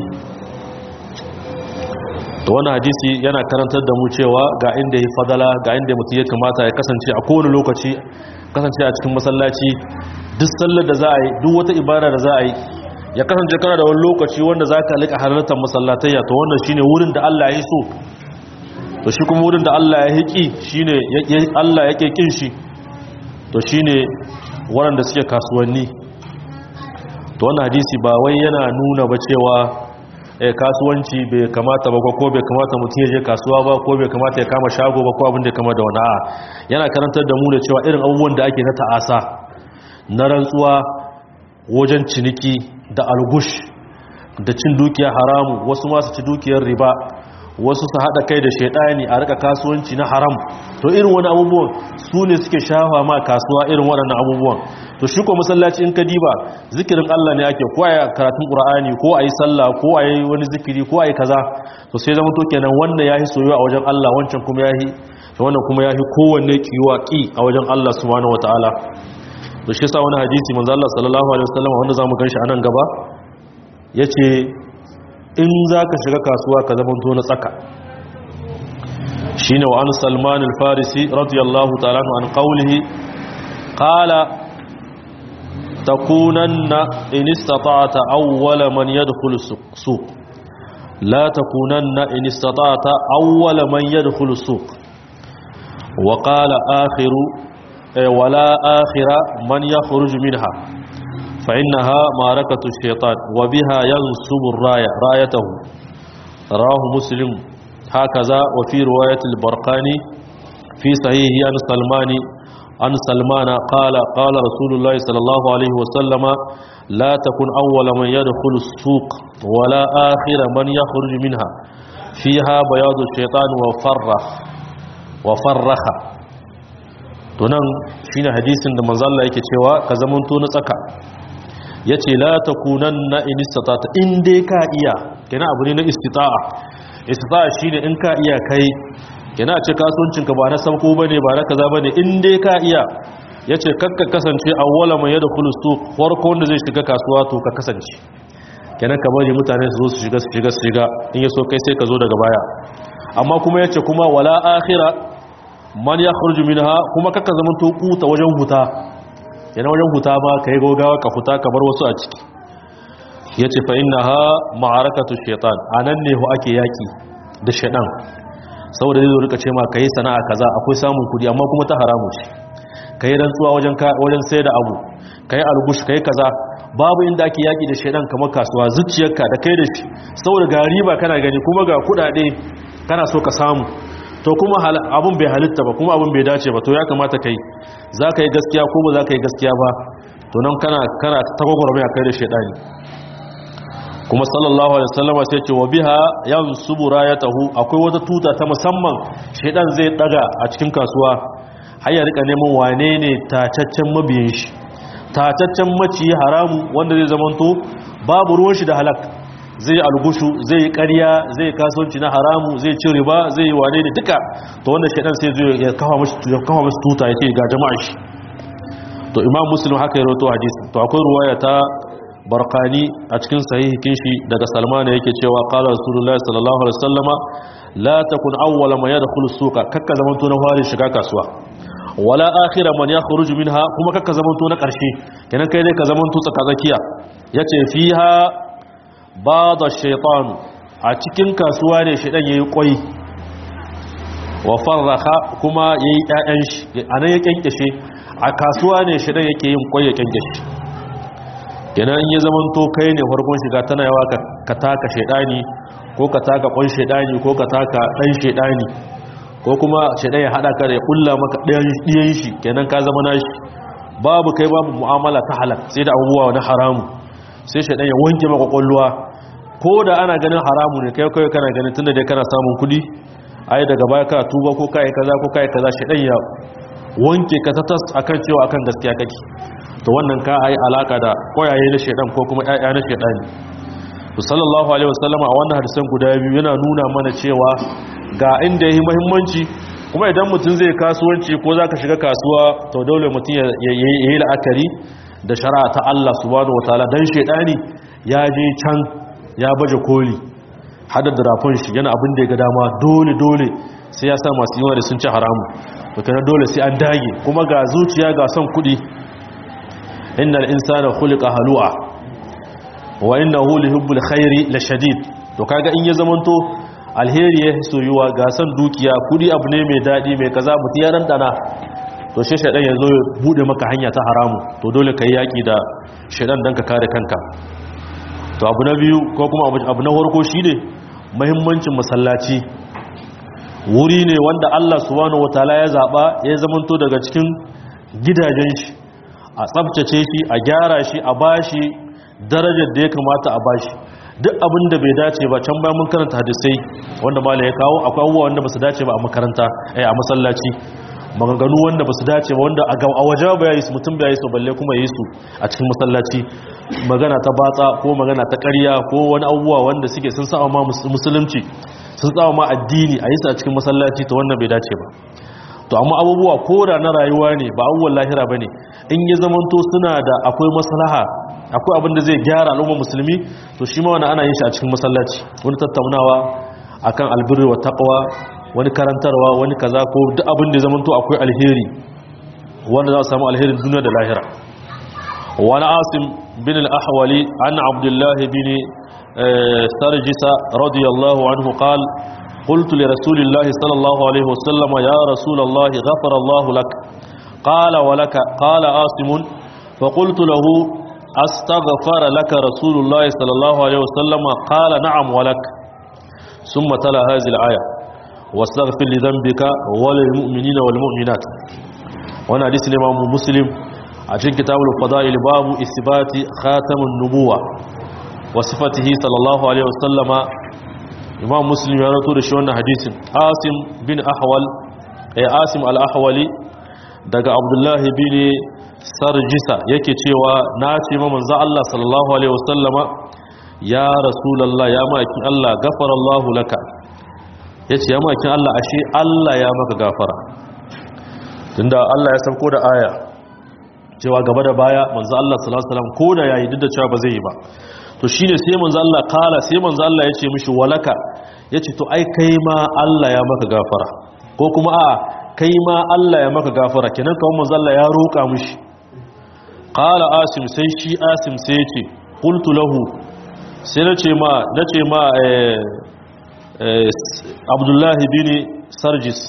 Speaker 1: to wannan hadisi yana karantar da mu cewa ga inda ya fadala ga inda mutum ya kamata ya kasance a kowane lokaci kasance a cikin masallaci duk sallar da za a yi duk wata ibada da za a yi ya kasance kana da wani lokaci wanda za ka liƙa halartar masallatayya to wannan shine wurin da Allah ya yi so to shi kuma wurin da Allah ya hiƙi shine Allah ya ƙin shi to shine waɗanda suke kasuwanni to wannan hadisi ba wai yana nuna ba cewa kasuwanci bai kamata ba ko bai kamata mutum ya je kasuwa ba ko bai kamata ya kama shago ba ko abin da kama da wani a yana karantar da mu da cewa irin abubuwan da ake na ta'asa na rantsuwa wajen ciniki da algush da cin dukiya haramu wasu masu ci dukiyar riba wasu su haɗa kai da shaidani a rika kasuwanci na haram to irin wani abubuwan su ne suke shafa ma kasuwa irin waɗannan abubuwan to shi ko masallaci in ka diba zikirin Allah ne ake ko ayi karatun Qur'ani ko ayi sallah ko ayi wani zikiri ko ayi kaza to sai zama to kenan wannan yahi soyuwa a wajen Allah wancan kuma yahi wannan kuma yahi kowanne kiwa ki a wajen Allah subhanahu wataala to shi yasa wani hadisi manzo Allah sallallahu alaihi wasallam wanda zamu ganshi anan gaba yace in zaka shiga kasuwa ka zama to na tsaka shine wa an Salman al-Farisi radiyallahu ta'ala an qawlihi qala تكونن إن استطعت أول من يدخل السوق لا تكونن إن استطعت أول من يدخل السوق وقال آخر ولا آخر من يخرج منها فإنها معركة الشيطان وبها ينصب الراية رايته رواه مسلم هكذا وفي رواية البرقاني في صحيح عن سلمان عن سلمان قال قال رسول الله صلى الله عليه وسلم لا تكن أول من يدخل السوق ولا آخر من يخرج منها فيها بياض الشيطان وفرخ وفرخ tunan shine hadisin da manzo Allah yake cewa ka zamanto na tsaka yace la takunanna in istata'ta in dai ka iya kina abu ne na istita'a istita'a shine in ka iya kai kina ce kasuwancin ka ba na sauko bane ba na kaza bane in dai ka iya yace kakka kasance awwala man yadkhulu suq farko wanda zai shiga kasuwa to ka kasance kenan ka bari mutane su zo su shiga su shiga su shiga in yaso kai sai ka zo daga baya amma kuma yace kuma wala akhira man yakhruju minha kuma kakka zaman to kuta wajen huta yana wajen huta ba kai gogawa ka huta ka bar wasu a ciki yace fa innaha ma'arakatu shaytan anan ne ho ake yaki da shaytan saboda zai zo rika ce ma kai sana'a kaza akwai samun kudi amma kuma ta haramu ce kai rantsuwa wajen wajen sayar da abu kai algush kai kaza babu inda ake yaki da shaytan kamar kasuwa zuciyarka da kai da shi saboda ga riba kana gani kuma ga kudade kana so ka samu to kuma abun bai halitta ba kuma abun bai dace ba to ya kamata kai za ka yi gaskiya ko ba za ka yi gaskiya ba to nan kana kana ta gwagwarmaya kai da shaidani kuma sallallahu alaihi wasallam sai ce wa biha yansubu rayatahu akwai wata tuta ta musamman shaidan zai daga a cikin kasuwa har ya rika neman wane ne tacaccen mabiyin shi tacaccen maciyi haramu wanda zai zamanto babu ruwan shi da halak zai yi algushu zai yi ƙarya zai yi kasuwanci na haramu zai ci riba zai yi wane ne duka to wanda shaidan sai zai ya kawo masu tuta ya ce ga jama'a shi to imam muslim haka ya roto hadisi to akwai ruwaya ta barkani a cikin sahihikin shi daga salmana yake cewa qala rasulullahi sallallahu alaihi wasallama la takun awwala man yadkhulu suqa kakka zamanto na fari shiga kasuwa wala akhira man yakhruju minha kuma kakka zamanto na karshe kenan kai dai ka zamanto tsakatsakiya yace fiha bada shaitanu a cikin kasuwa ne shaidan yayi kwai wa farraha kuma yayi ƴaƴan shi anan ya kenkeshe a kasuwa ne shaidan yake yin kwai ya kenkeshe kenan ya zaman to kai ne farkon shiga tana yawa ka taka shaidani ko ka taka kwan shaidani ko ka taka dan shaidani ko kuma shaidan ya hada ka da ya kulla maka ɗiyan shi kenan ka zama nashi babu kai babu mu'amala ta halal sai da abubuwa na haramu sai shaidan ya wanke maka kwalluwa ko da ana ganin haramu ne kai kai kana ganin tunda dai kana samun kudi ai daga baya ka tuba ko kai kaza ko kai kaza shaidan ya wanke ka ta tas akan cewa akan gaskiya kake to wannan ka ai alaka da koyaye na shaidan ko kuma ƴaƴa na shaidan to sallallahu alaihi wasallama a wannan hadisan guda biyu yana nuna mana cewa ga inda yayi muhimmanci kuma idan mutum zai kasuwanci ko zaka shiga kasuwa to dole mutum ya yi la'akari da shari'a ta Allah subhanahu wataala dan shedani ya je can ya baje koli hada da rafin shi yana abin da ya ga dama dole dole sai ya sa masu yawa da sun ci haramu to kana dole sai an dage kuma ga zuciya ga son kudi innal insana khuliqa halu'a wa innahu lihubbul khairi lashadid to kaga in ya zamanto alheri ya soyuwa ga san dukiya kudi abu ne mai dadi mai kaza mutu ya dana to shi shaɗan ya zo ya buɗe maka hanya ta haramu to dole ka yi yaƙi da shaɗan don ka kare kanka to abu na biyu ko kuma abu na farko shi ne mahimmancin masallaci wuri ne wanda allah subhanahu wataala ya zaɓa ya zamanto daga cikin gidajen shi a tsabtace shi a gyara shi a bashi darajar da ya kamata a bashi duk abin da bai dace ba can bayan mun karanta hadisai wanda mala ya kawo akwai abubuwa wanda ba su dace ba a makaranta a masallaci maganganu wanda ba su dace ba wanda a waje ba ya yi su mutum ba ya yi su balle kuma ya yi su a cikin masallaci magana ta batsa ko magana ta ƙarya ko wani abubuwa wanda suke sun sa ma musulunci sun sa ma addini a yi su a cikin masallaci to wannan bai dace ba to amma abubuwa ko da na rayuwa ne ba abubuwan lahira ba ne in ya zamanto suna da akwai maslaha akwai abin da zai gyara al'ummar musulmi to shi ma wani ana yin shi a cikin masallaci wani tattaunawa akan albirri wa taqwa wani karantarwa wani kaza ko duk abin da ya zamanto akwai alheri wanda za a samu alherin duniya da lahira wani asim bin al-ahwali an abdullahi bin sarjisa radiyallahu anhu qal قلت لرسول الله صلى الله عليه وسلم يا رسول الله غفر الله لك قال ولك قال عاصم فقلت له astaghfara laka rasulullahi sallallahu alaihi wasallam qala na'am walak thumma tala hadhihi al-aya wastaghfir li dhanbika wa lil mu'minina wal mu'minat wannan hadisi ne Imam Muslim a cikin kitabul fadail babu isbati khatamun nubuwa wa sifatihi sallallahu alaihi wasallama Imam Muslim ya rawaito da shi wannan hadisin Asim bin Ahwal eh Asim al-Ahwali daga Abdullah bin Sarjisa yake cewa na ce ma manzo Allah sallallahu alaihi wasallama ya rasulullah ya maki Allah gafarallahu laka yace ya maki Allah ashe Allah ya maka gafara tunda Allah ya sauko da aya cewa gaba da baya manzo Allah sallallahu alaihi wasallam ko da yayi duk da cewa ba zai yi ba to shine sai manzo Allah kala sai manzo Allah ya ce mishi walaka yace to ai kai ma Allah ya maka gafara ko kuma a kai ma Allah ya maka gafara kenan kawai manzo Allah ya roka mishi qala asim sai shi asim sai ya ce qultu lahu sai nace ma nace ma eh Abdullahi bin Sarjis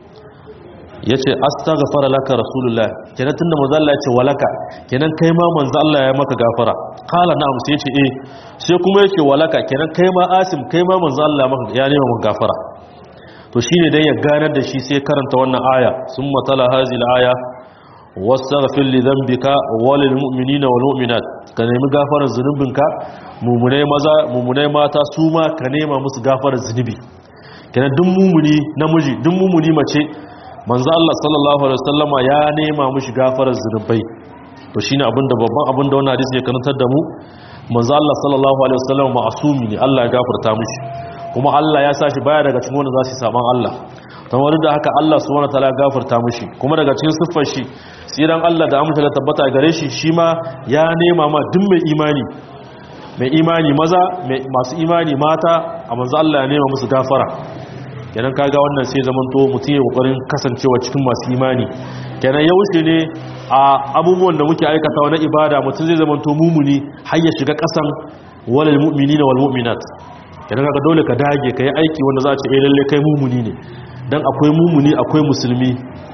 Speaker 1: ya ce astaghfara laka rasulullah kenan tunda manzo Allah ya ce walaka kenan kai ma manzo Allah ya maka gafara kala na'am sai ya ce eh sai kuma yake walaka kenan kai ma asim kai ma manzo Allah ya maka ya nema maka gafara to shine dai ya ganar da shi sai karanta wannan aya summa tala hazil aya wastaghfir li dhanbika walil mu'minina wal mu'minat ka nemi gafarar zunubinka mumunai maza mumunai mata su ma ka nema musu gafarar zunubi kenan duk mumuni namiji duk mumuni mace manzo Allah sallallahu alaihi wasallama ya nema mushi gafarar zunubai to shine abinda babban abinda wannan hadisi ya karantar da mu manzo Allah sallallahu alaihi wasallama ma'asumi ne Allah ya gafarta mushi kuma Allah ya sa shi baya daga cikin wanda za su saban Allah kamar da haka Allah subhanahu wataala ya gafarta mushi kuma daga cikin siffar shi tsiran Allah da amince da tabbata gare shi shi ma ya nema ma duk mai imani mai imani maza masu imani mata a manzo Allah ya nema musu gafara kenan kaga wannan sai zamanto mutum ya kokarin kasancewa cikin masu imani kenan ya wuce ne a abubuwan da muke aikatawa na ibada mutum zai zamanto mumuni har ya shiga kasan walal mu'minina wal mu'minat kenan kaga dole ka dage kai aiki wanda za a ce eh lalle kai mumuni ne dan akwai mumuni akwai musulmi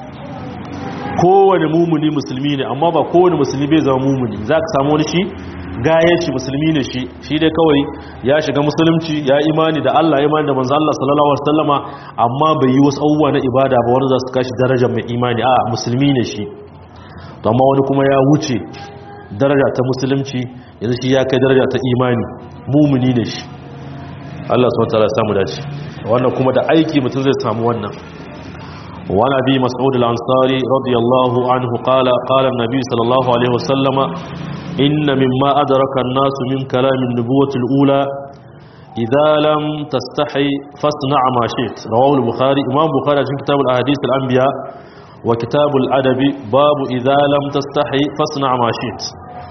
Speaker 1: kowane mumuni musulmi ne amma ba kowane musulmi bai zama mumuni za ka samu wani shi gayaci musulmi ne shi shi dai kawai ya shiga musulunci ya imani da Allah ya imani da manzo Allah sallallahu alaihi wasallama amma bai yi wasu abubuwa na ibada ba wanda za su kashi darajar mai imani a musulmi ne shi to amma wani kuma ya wuce daraja ta musulunci yanzu shi ya kai daraja ta imani mumuni ne shi Allah subhanahu wataala ya samu dace wannan kuma da aiki mutum zai samu wannan وعن ابي مسعود الانصاري رضي الله عنه قال قال النبي صلى الله عليه وسلم إن مما أدرك الناس من كلام النبوة الأولى إذا لم تستحي فاصنع ما شئت رواه البخاري إمام بخاري في كتاب الأحاديث الأنبياء وكتاب الأدب باب إذا لم تستحي فاصنع ما شئت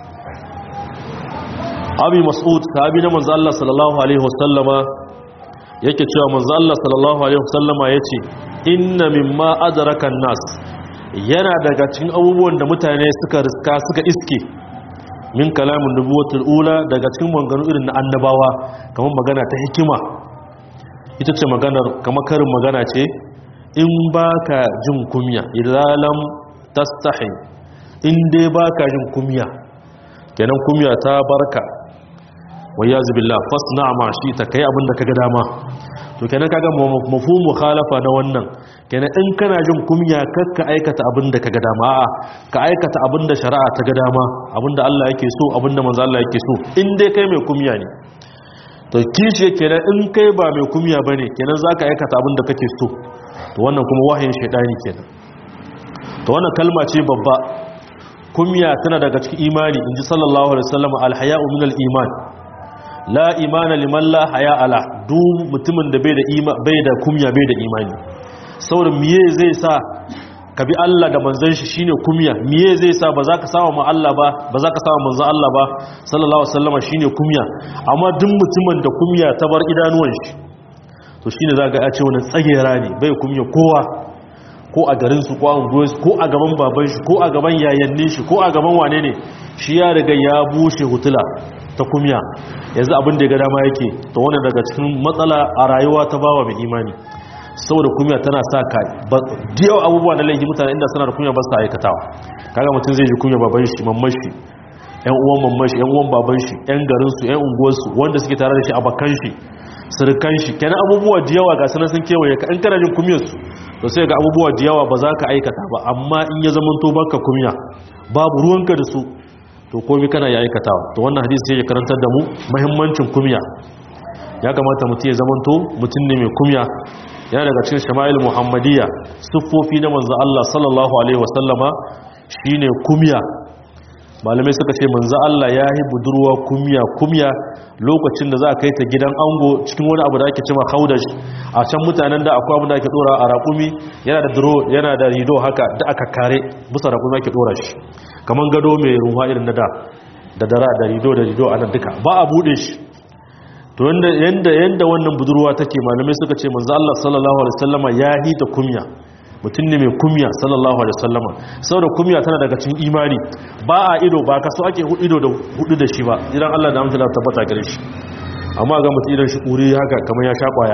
Speaker 1: أبي مسعود صحابي من الله صلى الله عليه وسلم yake cewa manzo Allah sallallahu alaihi wasallama yace inna mimma adraka an-nas yana daga cikin abubuwan da mutane suka riska suka iske min kalamin nubuwatul ula daga cikin maganganu irin na annabawa kamar magana ta hikima ita ce maganar kamar karin magana ce in baka jin kumya idalam tastahi in dai baka jin kumya kenan kumya ta barka wayazu billah fasna ma shi ta kai abin da kaga dama to kenan kaga mafhumu mukhalafa na wannan kenan in kana jin kumya kakka aikata abin da kaga dama a'a ka aikata abin da shari'a ta ga dama abin da Allah yake so abin da manzo Allah yake so in dai kai mai kumya ne to kishi kenan in kai ba mai kumya bane kenan zaka aikata abin da kake so to wannan kuma wahayin shaydani kenan to wannan kalma ce babba kumya tana daga cikin imani inji sallallahu alaihi wasallam alhaya'u min al-iman la imana liman la haya ala duk mutumin da bai da ima bai da kumya bai da imani saboda miye zai sa ka bi Allah da manzon shi shine kumya miye zai sa ba za ka samu ma Allah ba ba za ka samu manzon Allah ba sallallahu alaihi wasallam shine kumya amma duk mutumin da kumya ta bar idanuwan shi to shine zaka ya ce wannan tsagera ne bai kumya kowa ko a garin su ko a unguwarsu ko a gaban baban shi ko a gaban yayannin shi ko a gaban wane ne shi ya riga ya bushe hutula ta kumya yanzu abin da ya ga dama yake to wannan daga cikin matsala a rayuwa ta bawa mai imani saboda kumya tana sa ka diyo abubuwa na laifi mutane inda suna da kumya ba su aikatawa kaga mutum zai ji kumya baban shi mamman shi yan uwan mamman shi yan uwan baban shi yan garin su yan unguwar su wanda suke tare da shi a bakan shi surukan shi kenan abubuwa da yawa ga sanan sun kewaye ka in kana jin kumiyar su to sai ga abubuwa da yawa ba za ka aikata ba amma in ya zama to baka kumiya babu ruwanka da su to komai kana ya aikatawa to wannan hadisi sai ya karantar da mu muhimmancin kumiya ya kamata mutum ya zamanto mutum ne mai kumya yana daga cikin shama'il muhammadiyya siffofi na manzo Allah sallallahu alaihi wasallama shine kumya malamai suka ce manzo Allah ya yi budurwa kumya kumya lokacin da za a kai ta gidan ango cikin wani abu da ake cewa haudash a can mutanen da akwai abu da ake dora a raƙumi yana da duro yana da rido haka da aka kare bisa raƙumi ake dora shi kaman gado mai ruwa irin na da da dara da rido da rido a nan duka ba a bude shi to yanda yanda wannan budurwa take malamai suka ce manzo Allah sallallahu alaihi wasallama ya hita kumya mutum ne mai kumya sallallahu alaihi wasallama saboda kumya tana daga cikin imani ba a ido ba kaso ake ido da hudu da shi ba idan Allah da amsala tabbata gare shi amma ga mutum idan shi kuri haka kamar ya sha kwaya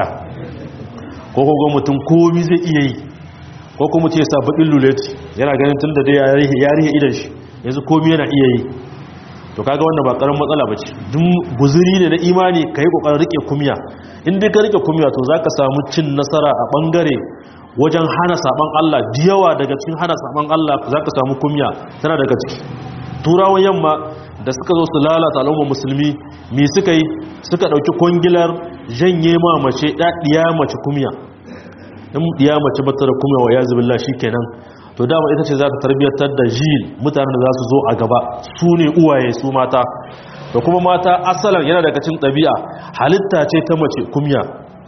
Speaker 1: ko ko ga mutum komai zai iya yi ko kuma ce sa bakin luleti yana ganin tunda dai ya rihe idan shi yanzu komai yana iya yi to kaga wannan ba karamin matsala bace duk guzuri ne na imani kai kokarin rike kumya in dai ka rike kumya to zaka samu cin nasara a bangare wajen hana saban Allah diyawa daga cikin hana saban Allah zaka samu kumya tana daga ciki turawan yamma da suka zo su lalata al'ummar musulmi me suka yi suka dauki kongilar janye ma mace ɗaɗiya mace kumya in diya mace bata da kumya wa yazi billah shikenan to dama ita ce za ta tarbiyyantar da jil mutanen da za su zo a gaba su ne uwaye su mata da kuma mata asalan yana daga cikin ɗabi'a halitta ce ta mace kumya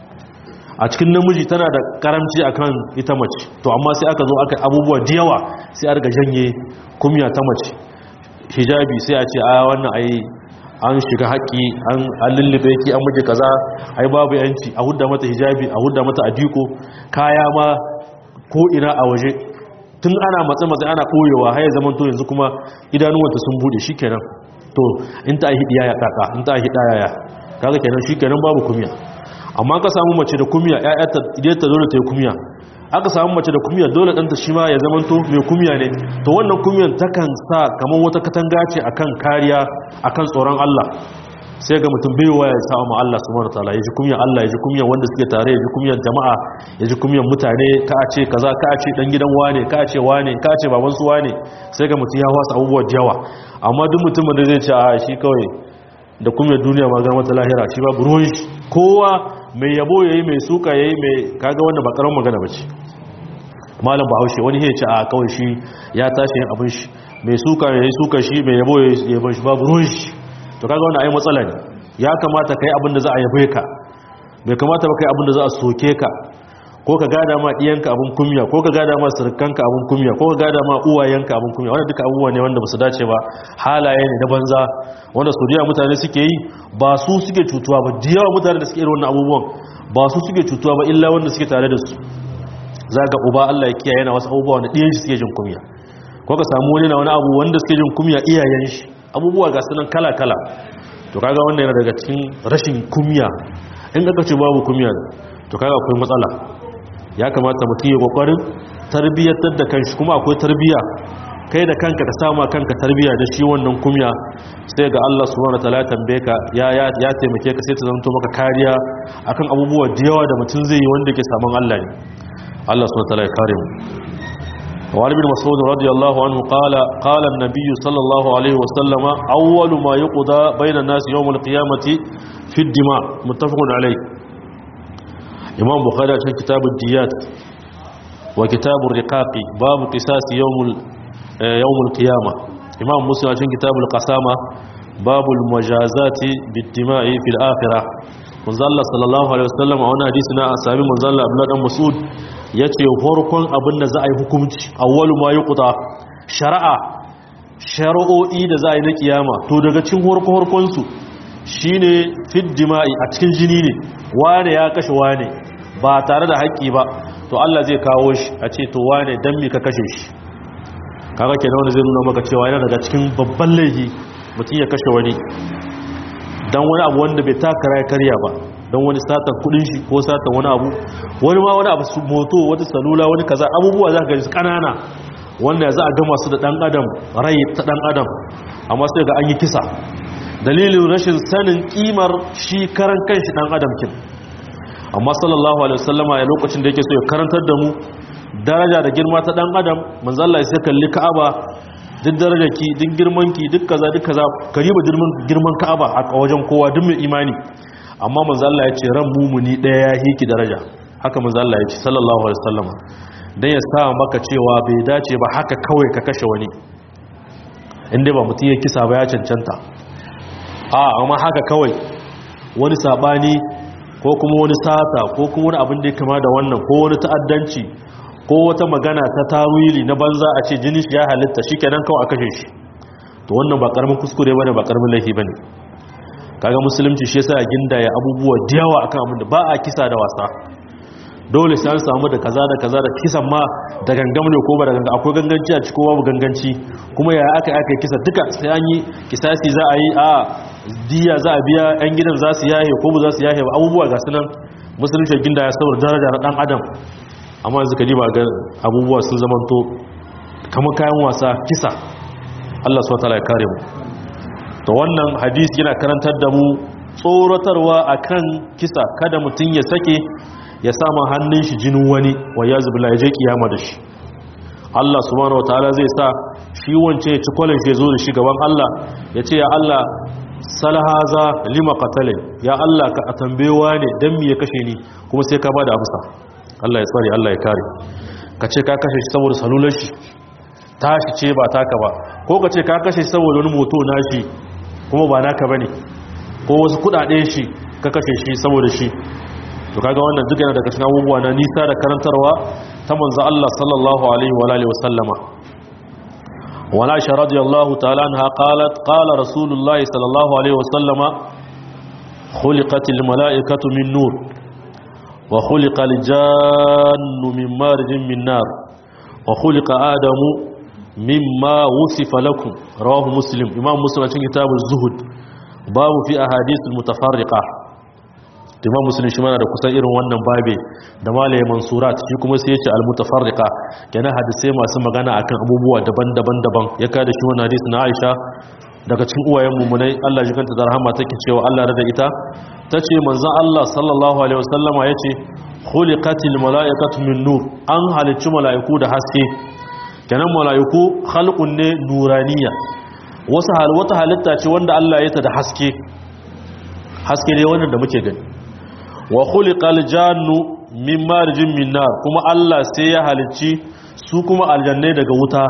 Speaker 1: a cikin namiji tana da karamci akan ita mace to amma sai aka zo aka abubuwa da yawa sai a riga janye kumya ta mace hijabi sai a ce a wannan ai an shiga haƙƙi an lullube ki an miji kaza ai babu yanci a hudda mata hijabi a hudda mata adiko kaya ma ko ina a waje tun ana matsa-matsa ana koyewa haya zaman to yanzu kuma idanuwanta sun bude shi kenan to in ta ahi ɗaya ya kaka in ta ahi ɗaya ya kaga kenan shi kenan babu kumiya amma ka samu mace da kumiya ƴaƴata idan ta dole ta yi kumiya aka samu mace da kumiya dole ɗanta shi ma ya zaman to mai kumiya ne to wannan kumiyan takan sa kamar wata katanga ce akan kariya akan tsoron Allah sai ga mutum bai waya ya samu Allah subhanahu wataala ya ji kumyan Allah ya ji kumyan wanda suke tare ya ji kumyan jama'a ya ji kumyan mutane ka a ce kaza ka a ce dan gidan wane ka a ce wane ka a ce baban su wane sai ga mutum ya wasa abubuwa da yawa amma duk mutumin da zai ce a shi kawai da kumyan duniya ma ga mata lahira shi ba ruwan shi kowa mai yabo yayi mai suka yayi mai kaga wannan ba karamin magana bace malam bahaushe wani ya ce a kawai shi ya tashi yin abin shi mai suka yayi suka shi mai yabo yayi yabon shi babu ruwan shi to kaga wannan ai matsala ne ya kamata kai abin da za a yabe ka bai kamata ba kai abin da za a soke ka ko ka gada ma diyanka abin kunya ko ka gada ma surukanka abin kunya ko ka gada ma uwayenka abin kunya wannan duka abubuwa ne wanda ba su dace ba halaye ne na banza wanda su diya mutane suke yi ba su suke cutuwa ba da yawa mutane da suke irin wannan abubuwan ba su suke cutuwa ba illa wanda suke tare da su za ga uba Allah ya kiyaye na wasu abubuwa wanda diyan shi suke jin kunya ko ka samu wani na wani abu wanda suke jin kunya iyayen shi abubuwa ga sunan kala-kala to kaga wannan yana daga cikin rashin kumya in aka ce babu kumya to kaga akwai matsala ya kamata mutum ya kokarin tarbiyyatar da kanshi kuma akwai tarbiyya kai da kanka ka sama kanka tarbiyya da shi wannan kumya sai ga Allah subhanahu wataala tambaye ka ya ya ya taimake ka sai ta zanto maka kariya akan abubuwa da yawa da mutum zai yi wanda ke saman Allah ne Allah subhanahu wataala ya kare mu وعن ابن مسعود رضي الله عنه قال قال النبي صلى الله عليه وسلم أول ما يقضى بين الناس يوم القيامة في الدماء متفق عليه إمام بخاري عشان كتاب الديات وكتاب الرقاق باب قصاص يوم يوم القيامة إمام مسلم عشان كتاب القسامة باب المجازات بالدماء في الآخرة manzalla sallallahu alaihi wasallam a wani hadisi na sami manzalla abdullahi dan mas'ud yace farkon abin da za a yi hukunci awwalu ma yuqta shari'a shari'o'i da za a yi na kiyama to daga cikin farko farkon su shine fid dima'i a cikin jini ne wane ya kashe wane ba tare da haƙƙi ba to Allah zai kawo shi a ce to wane dan me ka kashe shi kaga kenan wanda zai nuna maka cewa yana daga cikin babban laifi mutum ya kashe wani don wani abu wanda bai takara ya karya ba don wani satan kudin shi ko satan wani abu wani ma wani abu su moto wata salula wani kaza abubuwa za ka gani su kanana wanda za a gama su da dan adam rai ta dan adam amma sai ga an yi kisa dalilin rashin sanin kimar shi karan kanshi dan adam kin amma sallallahu alaihi wasallama ya lokacin da yake so ya karantar da mu daraja da girma ta dan adam manzo Allah sai kalli Ka'aba duk darajarki duk girmanki duk kaza duk kaza kariba girman girman Ka'aba a wajen kowa duk mai imani amma manzo Allah ya ce ran mumuni daya ya hiki daraja haka manzo Allah ya ce sallallahu alaihi wasallama dan ya sa maka cewa bai dace ba haka kawai ka kashe wani inda ba mutum ya kisa ba ya cancanta a amma haka kawai wani sabani ko kuma wani sata ko kuma wani abin da ya kama da wannan ko wani ta'addanci ko wata magana ta tawili na banza a ce jini shi ya halitta shi kenan kawai a kashe shi to wannan ba karamin kuskure bane ba karamin laifi bane kaga musulunci shi yasa gindaya abubuwa da yawa akan abin da ba a kisa da wasa dole sai an samu da kaza da kaza da kisan ma da gangam ne ko ba da gangam akwai ganganci a cikin babu ganganci kuma ya aka aka kisa duka sai an yi kisasi za a yi a diya za a biya yan gidan za su yahe ko ba za su yahe ba abubuwa ga sunan musulunci ginda ya saboda daraja na dan adam amma yanzu ka ji ba ga abubuwa sun zamanto kamar kayan wasa kisa Allah subhanahu wataala ya kare mu to wannan hadisi yana karantar da mu tsoratarwa akan kisa kada mutun ya sake ya sama hannun shi jinin wani wa ya zubila ya je kiyama da shi Allah subhanahu wataala zai sa shi wance ya ci kwalin shi ya zo da shi gaban Allah ya ce ya Allah salhaza lima qatala ya Allah ka tambayewa ne dan me ya kashe ni kuma sai ka bada amsa Allah ya tsare Allah ya kare ka ce ka kashe shi saboda salular shi tashi ce ba taka ba ko ka ce ka kashe shi saboda wani moto nashi kuma ba naka bane ko wasu kudaden shi ka kashe shi saboda shi to kaga wannan duk yana daga cikin abubuwa na nisa da karantarwa ta manzo Allah sallallahu alaihi wa alihi wasallama wala aisha radiyallahu ta'ala anha qalat qala rasulullahi sallallahu alaihi wasallama khuliqatil malaikatu min nur wa khuliqal jannu min marjin min nar wa khuliqa adamu mimma wusifa lakum rawahu muslim imam muslim cikin kitabuz zuhud babu fi ahadithul mutafarriqah imam muslim shi mana da kusan irin wannan babe da malaye mansurat shi kuma sai yace al-mutafarriqa kenan hadisai masu magana akan abubuwa daban-daban daban ya kada shi wannan hadisi na Aisha daga cikin uwayen mumunai Allah ji kanta da rahama take cewa Allah rada ita tace manzon Allah sallallahu alaihi wasallama yace khuliqatil malaikatu min nur an halicci malaiku da haske kenan malaiku khalqun ne nuraniya wasu hal wata halitta ce wanda Allah ya ta da haske haske ne wannan da muke gani wa khuliqal jannu min marjin min nar kuma Allah sai ya halicci su kuma aljannai daga wuta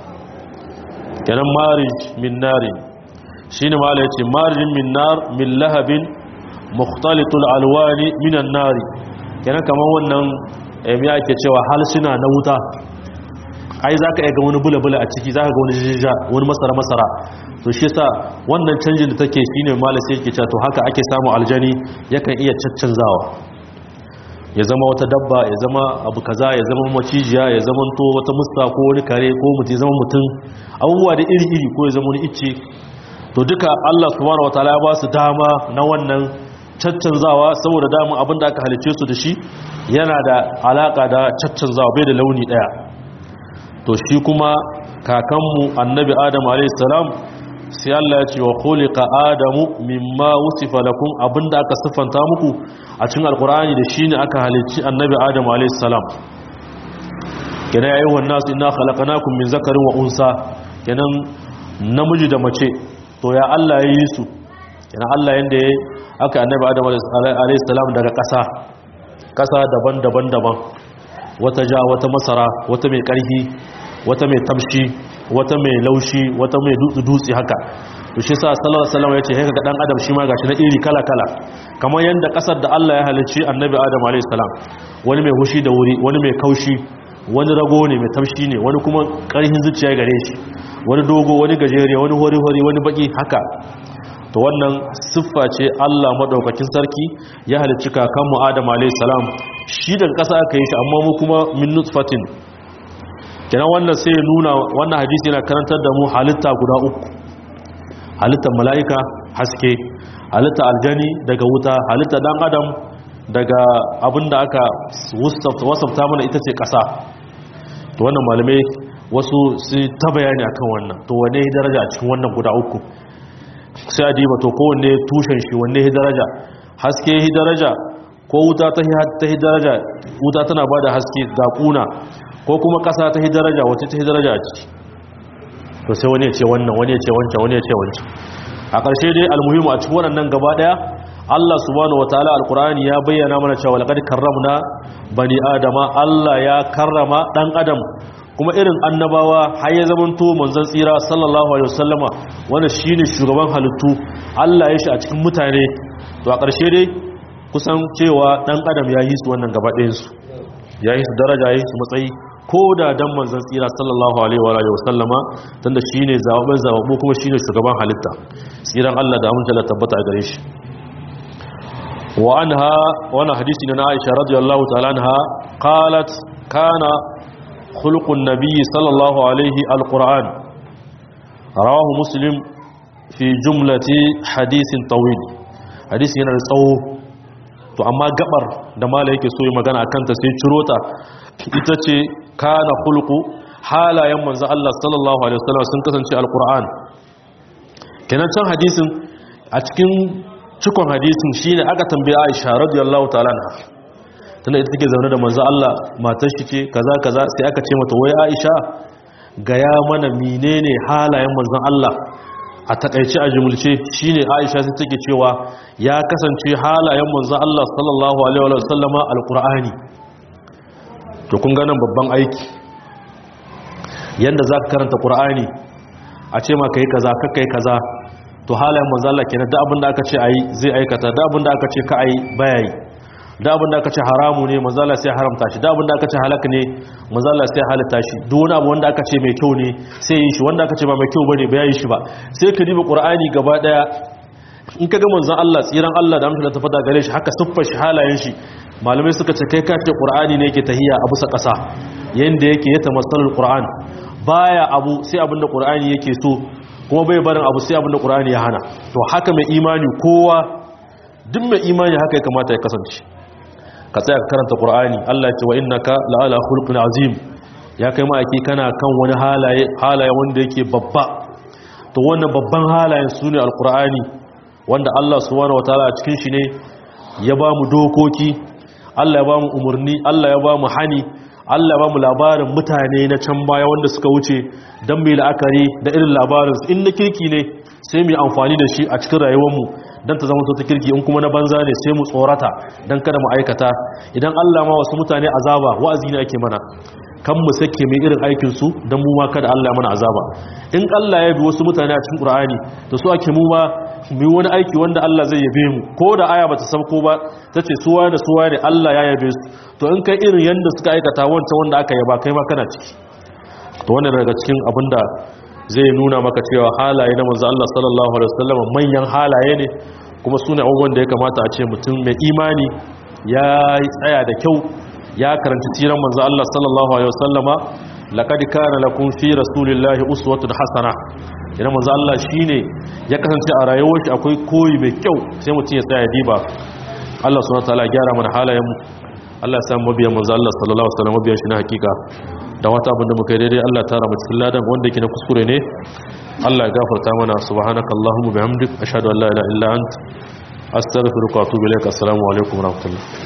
Speaker 1: kenan marij min nari shine mala yace marjin min nar min lahabin mukhtalitul alwani minan nari kenan kaman wannan eh me ake cewa halsuna na wuta ai zaka ga wani bulabula a ciki zaka ga wani jijja wani masara masara to shi yasa wannan canjin da take shine mala sai yake cewa to haka ake samu aljani yakan iya caccanzawa ya zama wata dabba ya zama abu kaza ya zama macijiya ya zama to wata musta ko wani kare ko mutum ya zama mutum abubuwa da iri-iri ko ya zama wani icce to duka Allah subhanahu wataala ya ba su dama na wannan caccanzawa saboda dama abin da aka halice su da shi yana da alaka da caccanzawa bai da launi daya to shi kuma kakanmu annabi adam alayhi salam sai Allah ya ce wa khuliqa adamu mimma wusifa lakum abinda aka siffanta muku a cikin alqur'ani da shine aka halicci annabi adam alayhi salam kenan yayin wannan su inna khalaqnakum min zakarin wa unsa kenan namiji da mace to ya Allah ya yi su kenan Allah yanda ya aka annabi adam alayhi salam daga ƙasa ƙasa daban-daban daban wata ja wata masara wata mai ƙarfi wata mai tamshi wata mai laushi wata mai dutse haka to shi sa sallallahu alaihi wasallam yace haka ga dan adam shi ma gashi na iri kala kala kamar yanda kasar da Allah ya halicci annabi adam alaihi salam wani mai hushi da wuri wani mai kaushi wani rago ne mai tamshi ne wani kuma karhin zuciya gare shi wani dogo wani gajere wani hori hori wani baki haka to wannan siffa ce Allah madaukakin sarki ya halicci kakanmu adam alaihi salam shi daga kasa aka yi shi amma mu kuma min nutfatin kenan wannan sai ya nuna wannan hadisi yana karantar da mu halitta guda uku halittar mala'ika haske halitta aljani daga wuta halitta dan adam daga abinda aka wasafta mana ita ce ƙasa to wannan malamai wasu su ta bayani akan wannan to wane ya daraja a cikin wannan guda uku sai a diba to kowanne tushen shi wanne ya daraja haske ya daraja ko wuta ta yi daraja wuta tana ba da haske ga kuna ko kuma ƙasa ta yi daraja wacce ta yi daraja a ciki to sai wani ya ce wannan wani ya ce wancan wani ya ce wancan a ƙarshe dai almuhimu a cikin waɗannan gaba ɗaya Allah subhanahu wataala alqur'ani ya bayyana mana cewa laqad karramna bani adama Allah ya karrama dan adam kuma irin annabawa har ya zamanto manzon tsira sallallahu alaihi wasallama wanda shine shugaban halittu Allah ya shi a cikin mutane to a ƙarshe dai kusan cewa dan adam ya yi su wannan gaba ɗayan su ya yi su daraja ya yi su matsayi ko da dan manzon tsira sallallahu alaihi wa alihi wasallama tunda shine zababben zababbu kuma shine shugaban halitta tsiran Allah da amince Allah tabbata a gare shi wa anha wannan hadisi ne na Aisha radiyallahu ta'ala anha qalat kana khuluqun nabiy sallallahu alaihi alquran rawahu muslim fi jumlati hadisin tawil hadisi yana da tsawo to amma gabar da mala yake so yi magana akan ta sai ciro ta ita ce kana khuluqu halayen manzo Allah sallallahu alaihi wasallam sun kasance alquran kenan can hadisin a cikin cikon hadisin shine aka tambaye Aisha radiyallahu ta'ala anha tunda ita take zaune da manzo Allah matar shi ce kaza kaza sai aka ce mata wai Aisha gaya mana menene halayen manzon Allah a takaice a jumulce shine Aisha sai take cewa ya kasance halayen manzon Allah sallallahu alaihi wa sallama alqur'ani to kun ga nan babban aiki yanda zaka karanta qur'ani a ce ma kai kaza ka kai kaza to halayen manzon Allah kenan da abin da aka ce ayi zai aikata da abin da aka ce ka ayi baya yi da abin da aka ce haramu ne mazala sai haramta shi da abin da aka ce halak ne mazala sai halitta shi duk wani abu wanda aka ce mai kyau ne sai yi shi wanda aka ce ba mai kyau bane ba yi shi ba sai ka diba qur'ani gaba daya in ka ga manzon Allah tsiran Allah da amshin da ta fada gare shi haka siffar shi halayen shi malamai suka ce kai ka ce qur'ani ne yake tahiya a bisa kasa yanda yake ya tamassalul qur'an baya abu sai abin da qur'ani yake so kuma bai barin abu sai abin da qur'ani ya hana to haka mai imani kowa duk mai imani haka ya kamata ya kasance ka tsaya ka karanta qur'ani Allah ya ce wa innaka la'ala khulqin azim ya kai ma'aiki kana kan wani halaye halaye wanda yake babba to wannan babban halayen sune alqur'ani wanda Allah subhanahu wataala a cikin shi ne ya ba mu dokoki Allah ya ba mu umurni Allah ya ba mu hani Allah ya ba mu labarin mutane na can baya wanda suka wuce dan mai la'akari da irin labarin in na kirki ne sai mu yi amfani da shi a cikin rayuwarmu don ta zama ta kirki in kuma na banza ne sai mu tsorata don kada mu aikata idan Allah ma wasu mutane azaba wa'azi ne ake mana kan mu sake mai irin aikin su don mu ma kada Allah mana azaba in Allah ya bi wasu mutane a cikin Qur'ani to su ake mu ma mu wani aiki wanda Allah zai yabe mu ko da aya bata sauko ba tace su waye da su waye ne Allah ya yabe su to in kai irin yanda suka aikata wancan wanda aka yaba kai ma kana ciki to wannan daga cikin abinda zai nuna maka cewa halaye na manzo Allah sallallahu alaihi wasallam manyan halaye ne kuma sune abubuwan da ya kamata a ce mutum mai imani ya tsaya da kyau ya karanci siran manzo Allah sallallahu alaihi wasallama laqad kana lakum fi rasulillahi uswatun hasana idan manzo Allah shine ya kasance a rayuwar shi akwai koyi mai kyau sai mutum ya tsaya diba Allah subhanahu wataala ya gyara mana halayen mu Allah ya sa mabiyan manzo Allah sallallahu alaihi wasallam mabiyan shi na hakika da wata abinda muka yi daidai Allah tara mu cikin ladan wanda yake na kuskure ne Allah ya gafarta mana subhanaka allahumma bihamdik ashhadu an la ilaha illa ant astaghfiruka wa atubu ilaik assalamu alaikum wa rahmatullah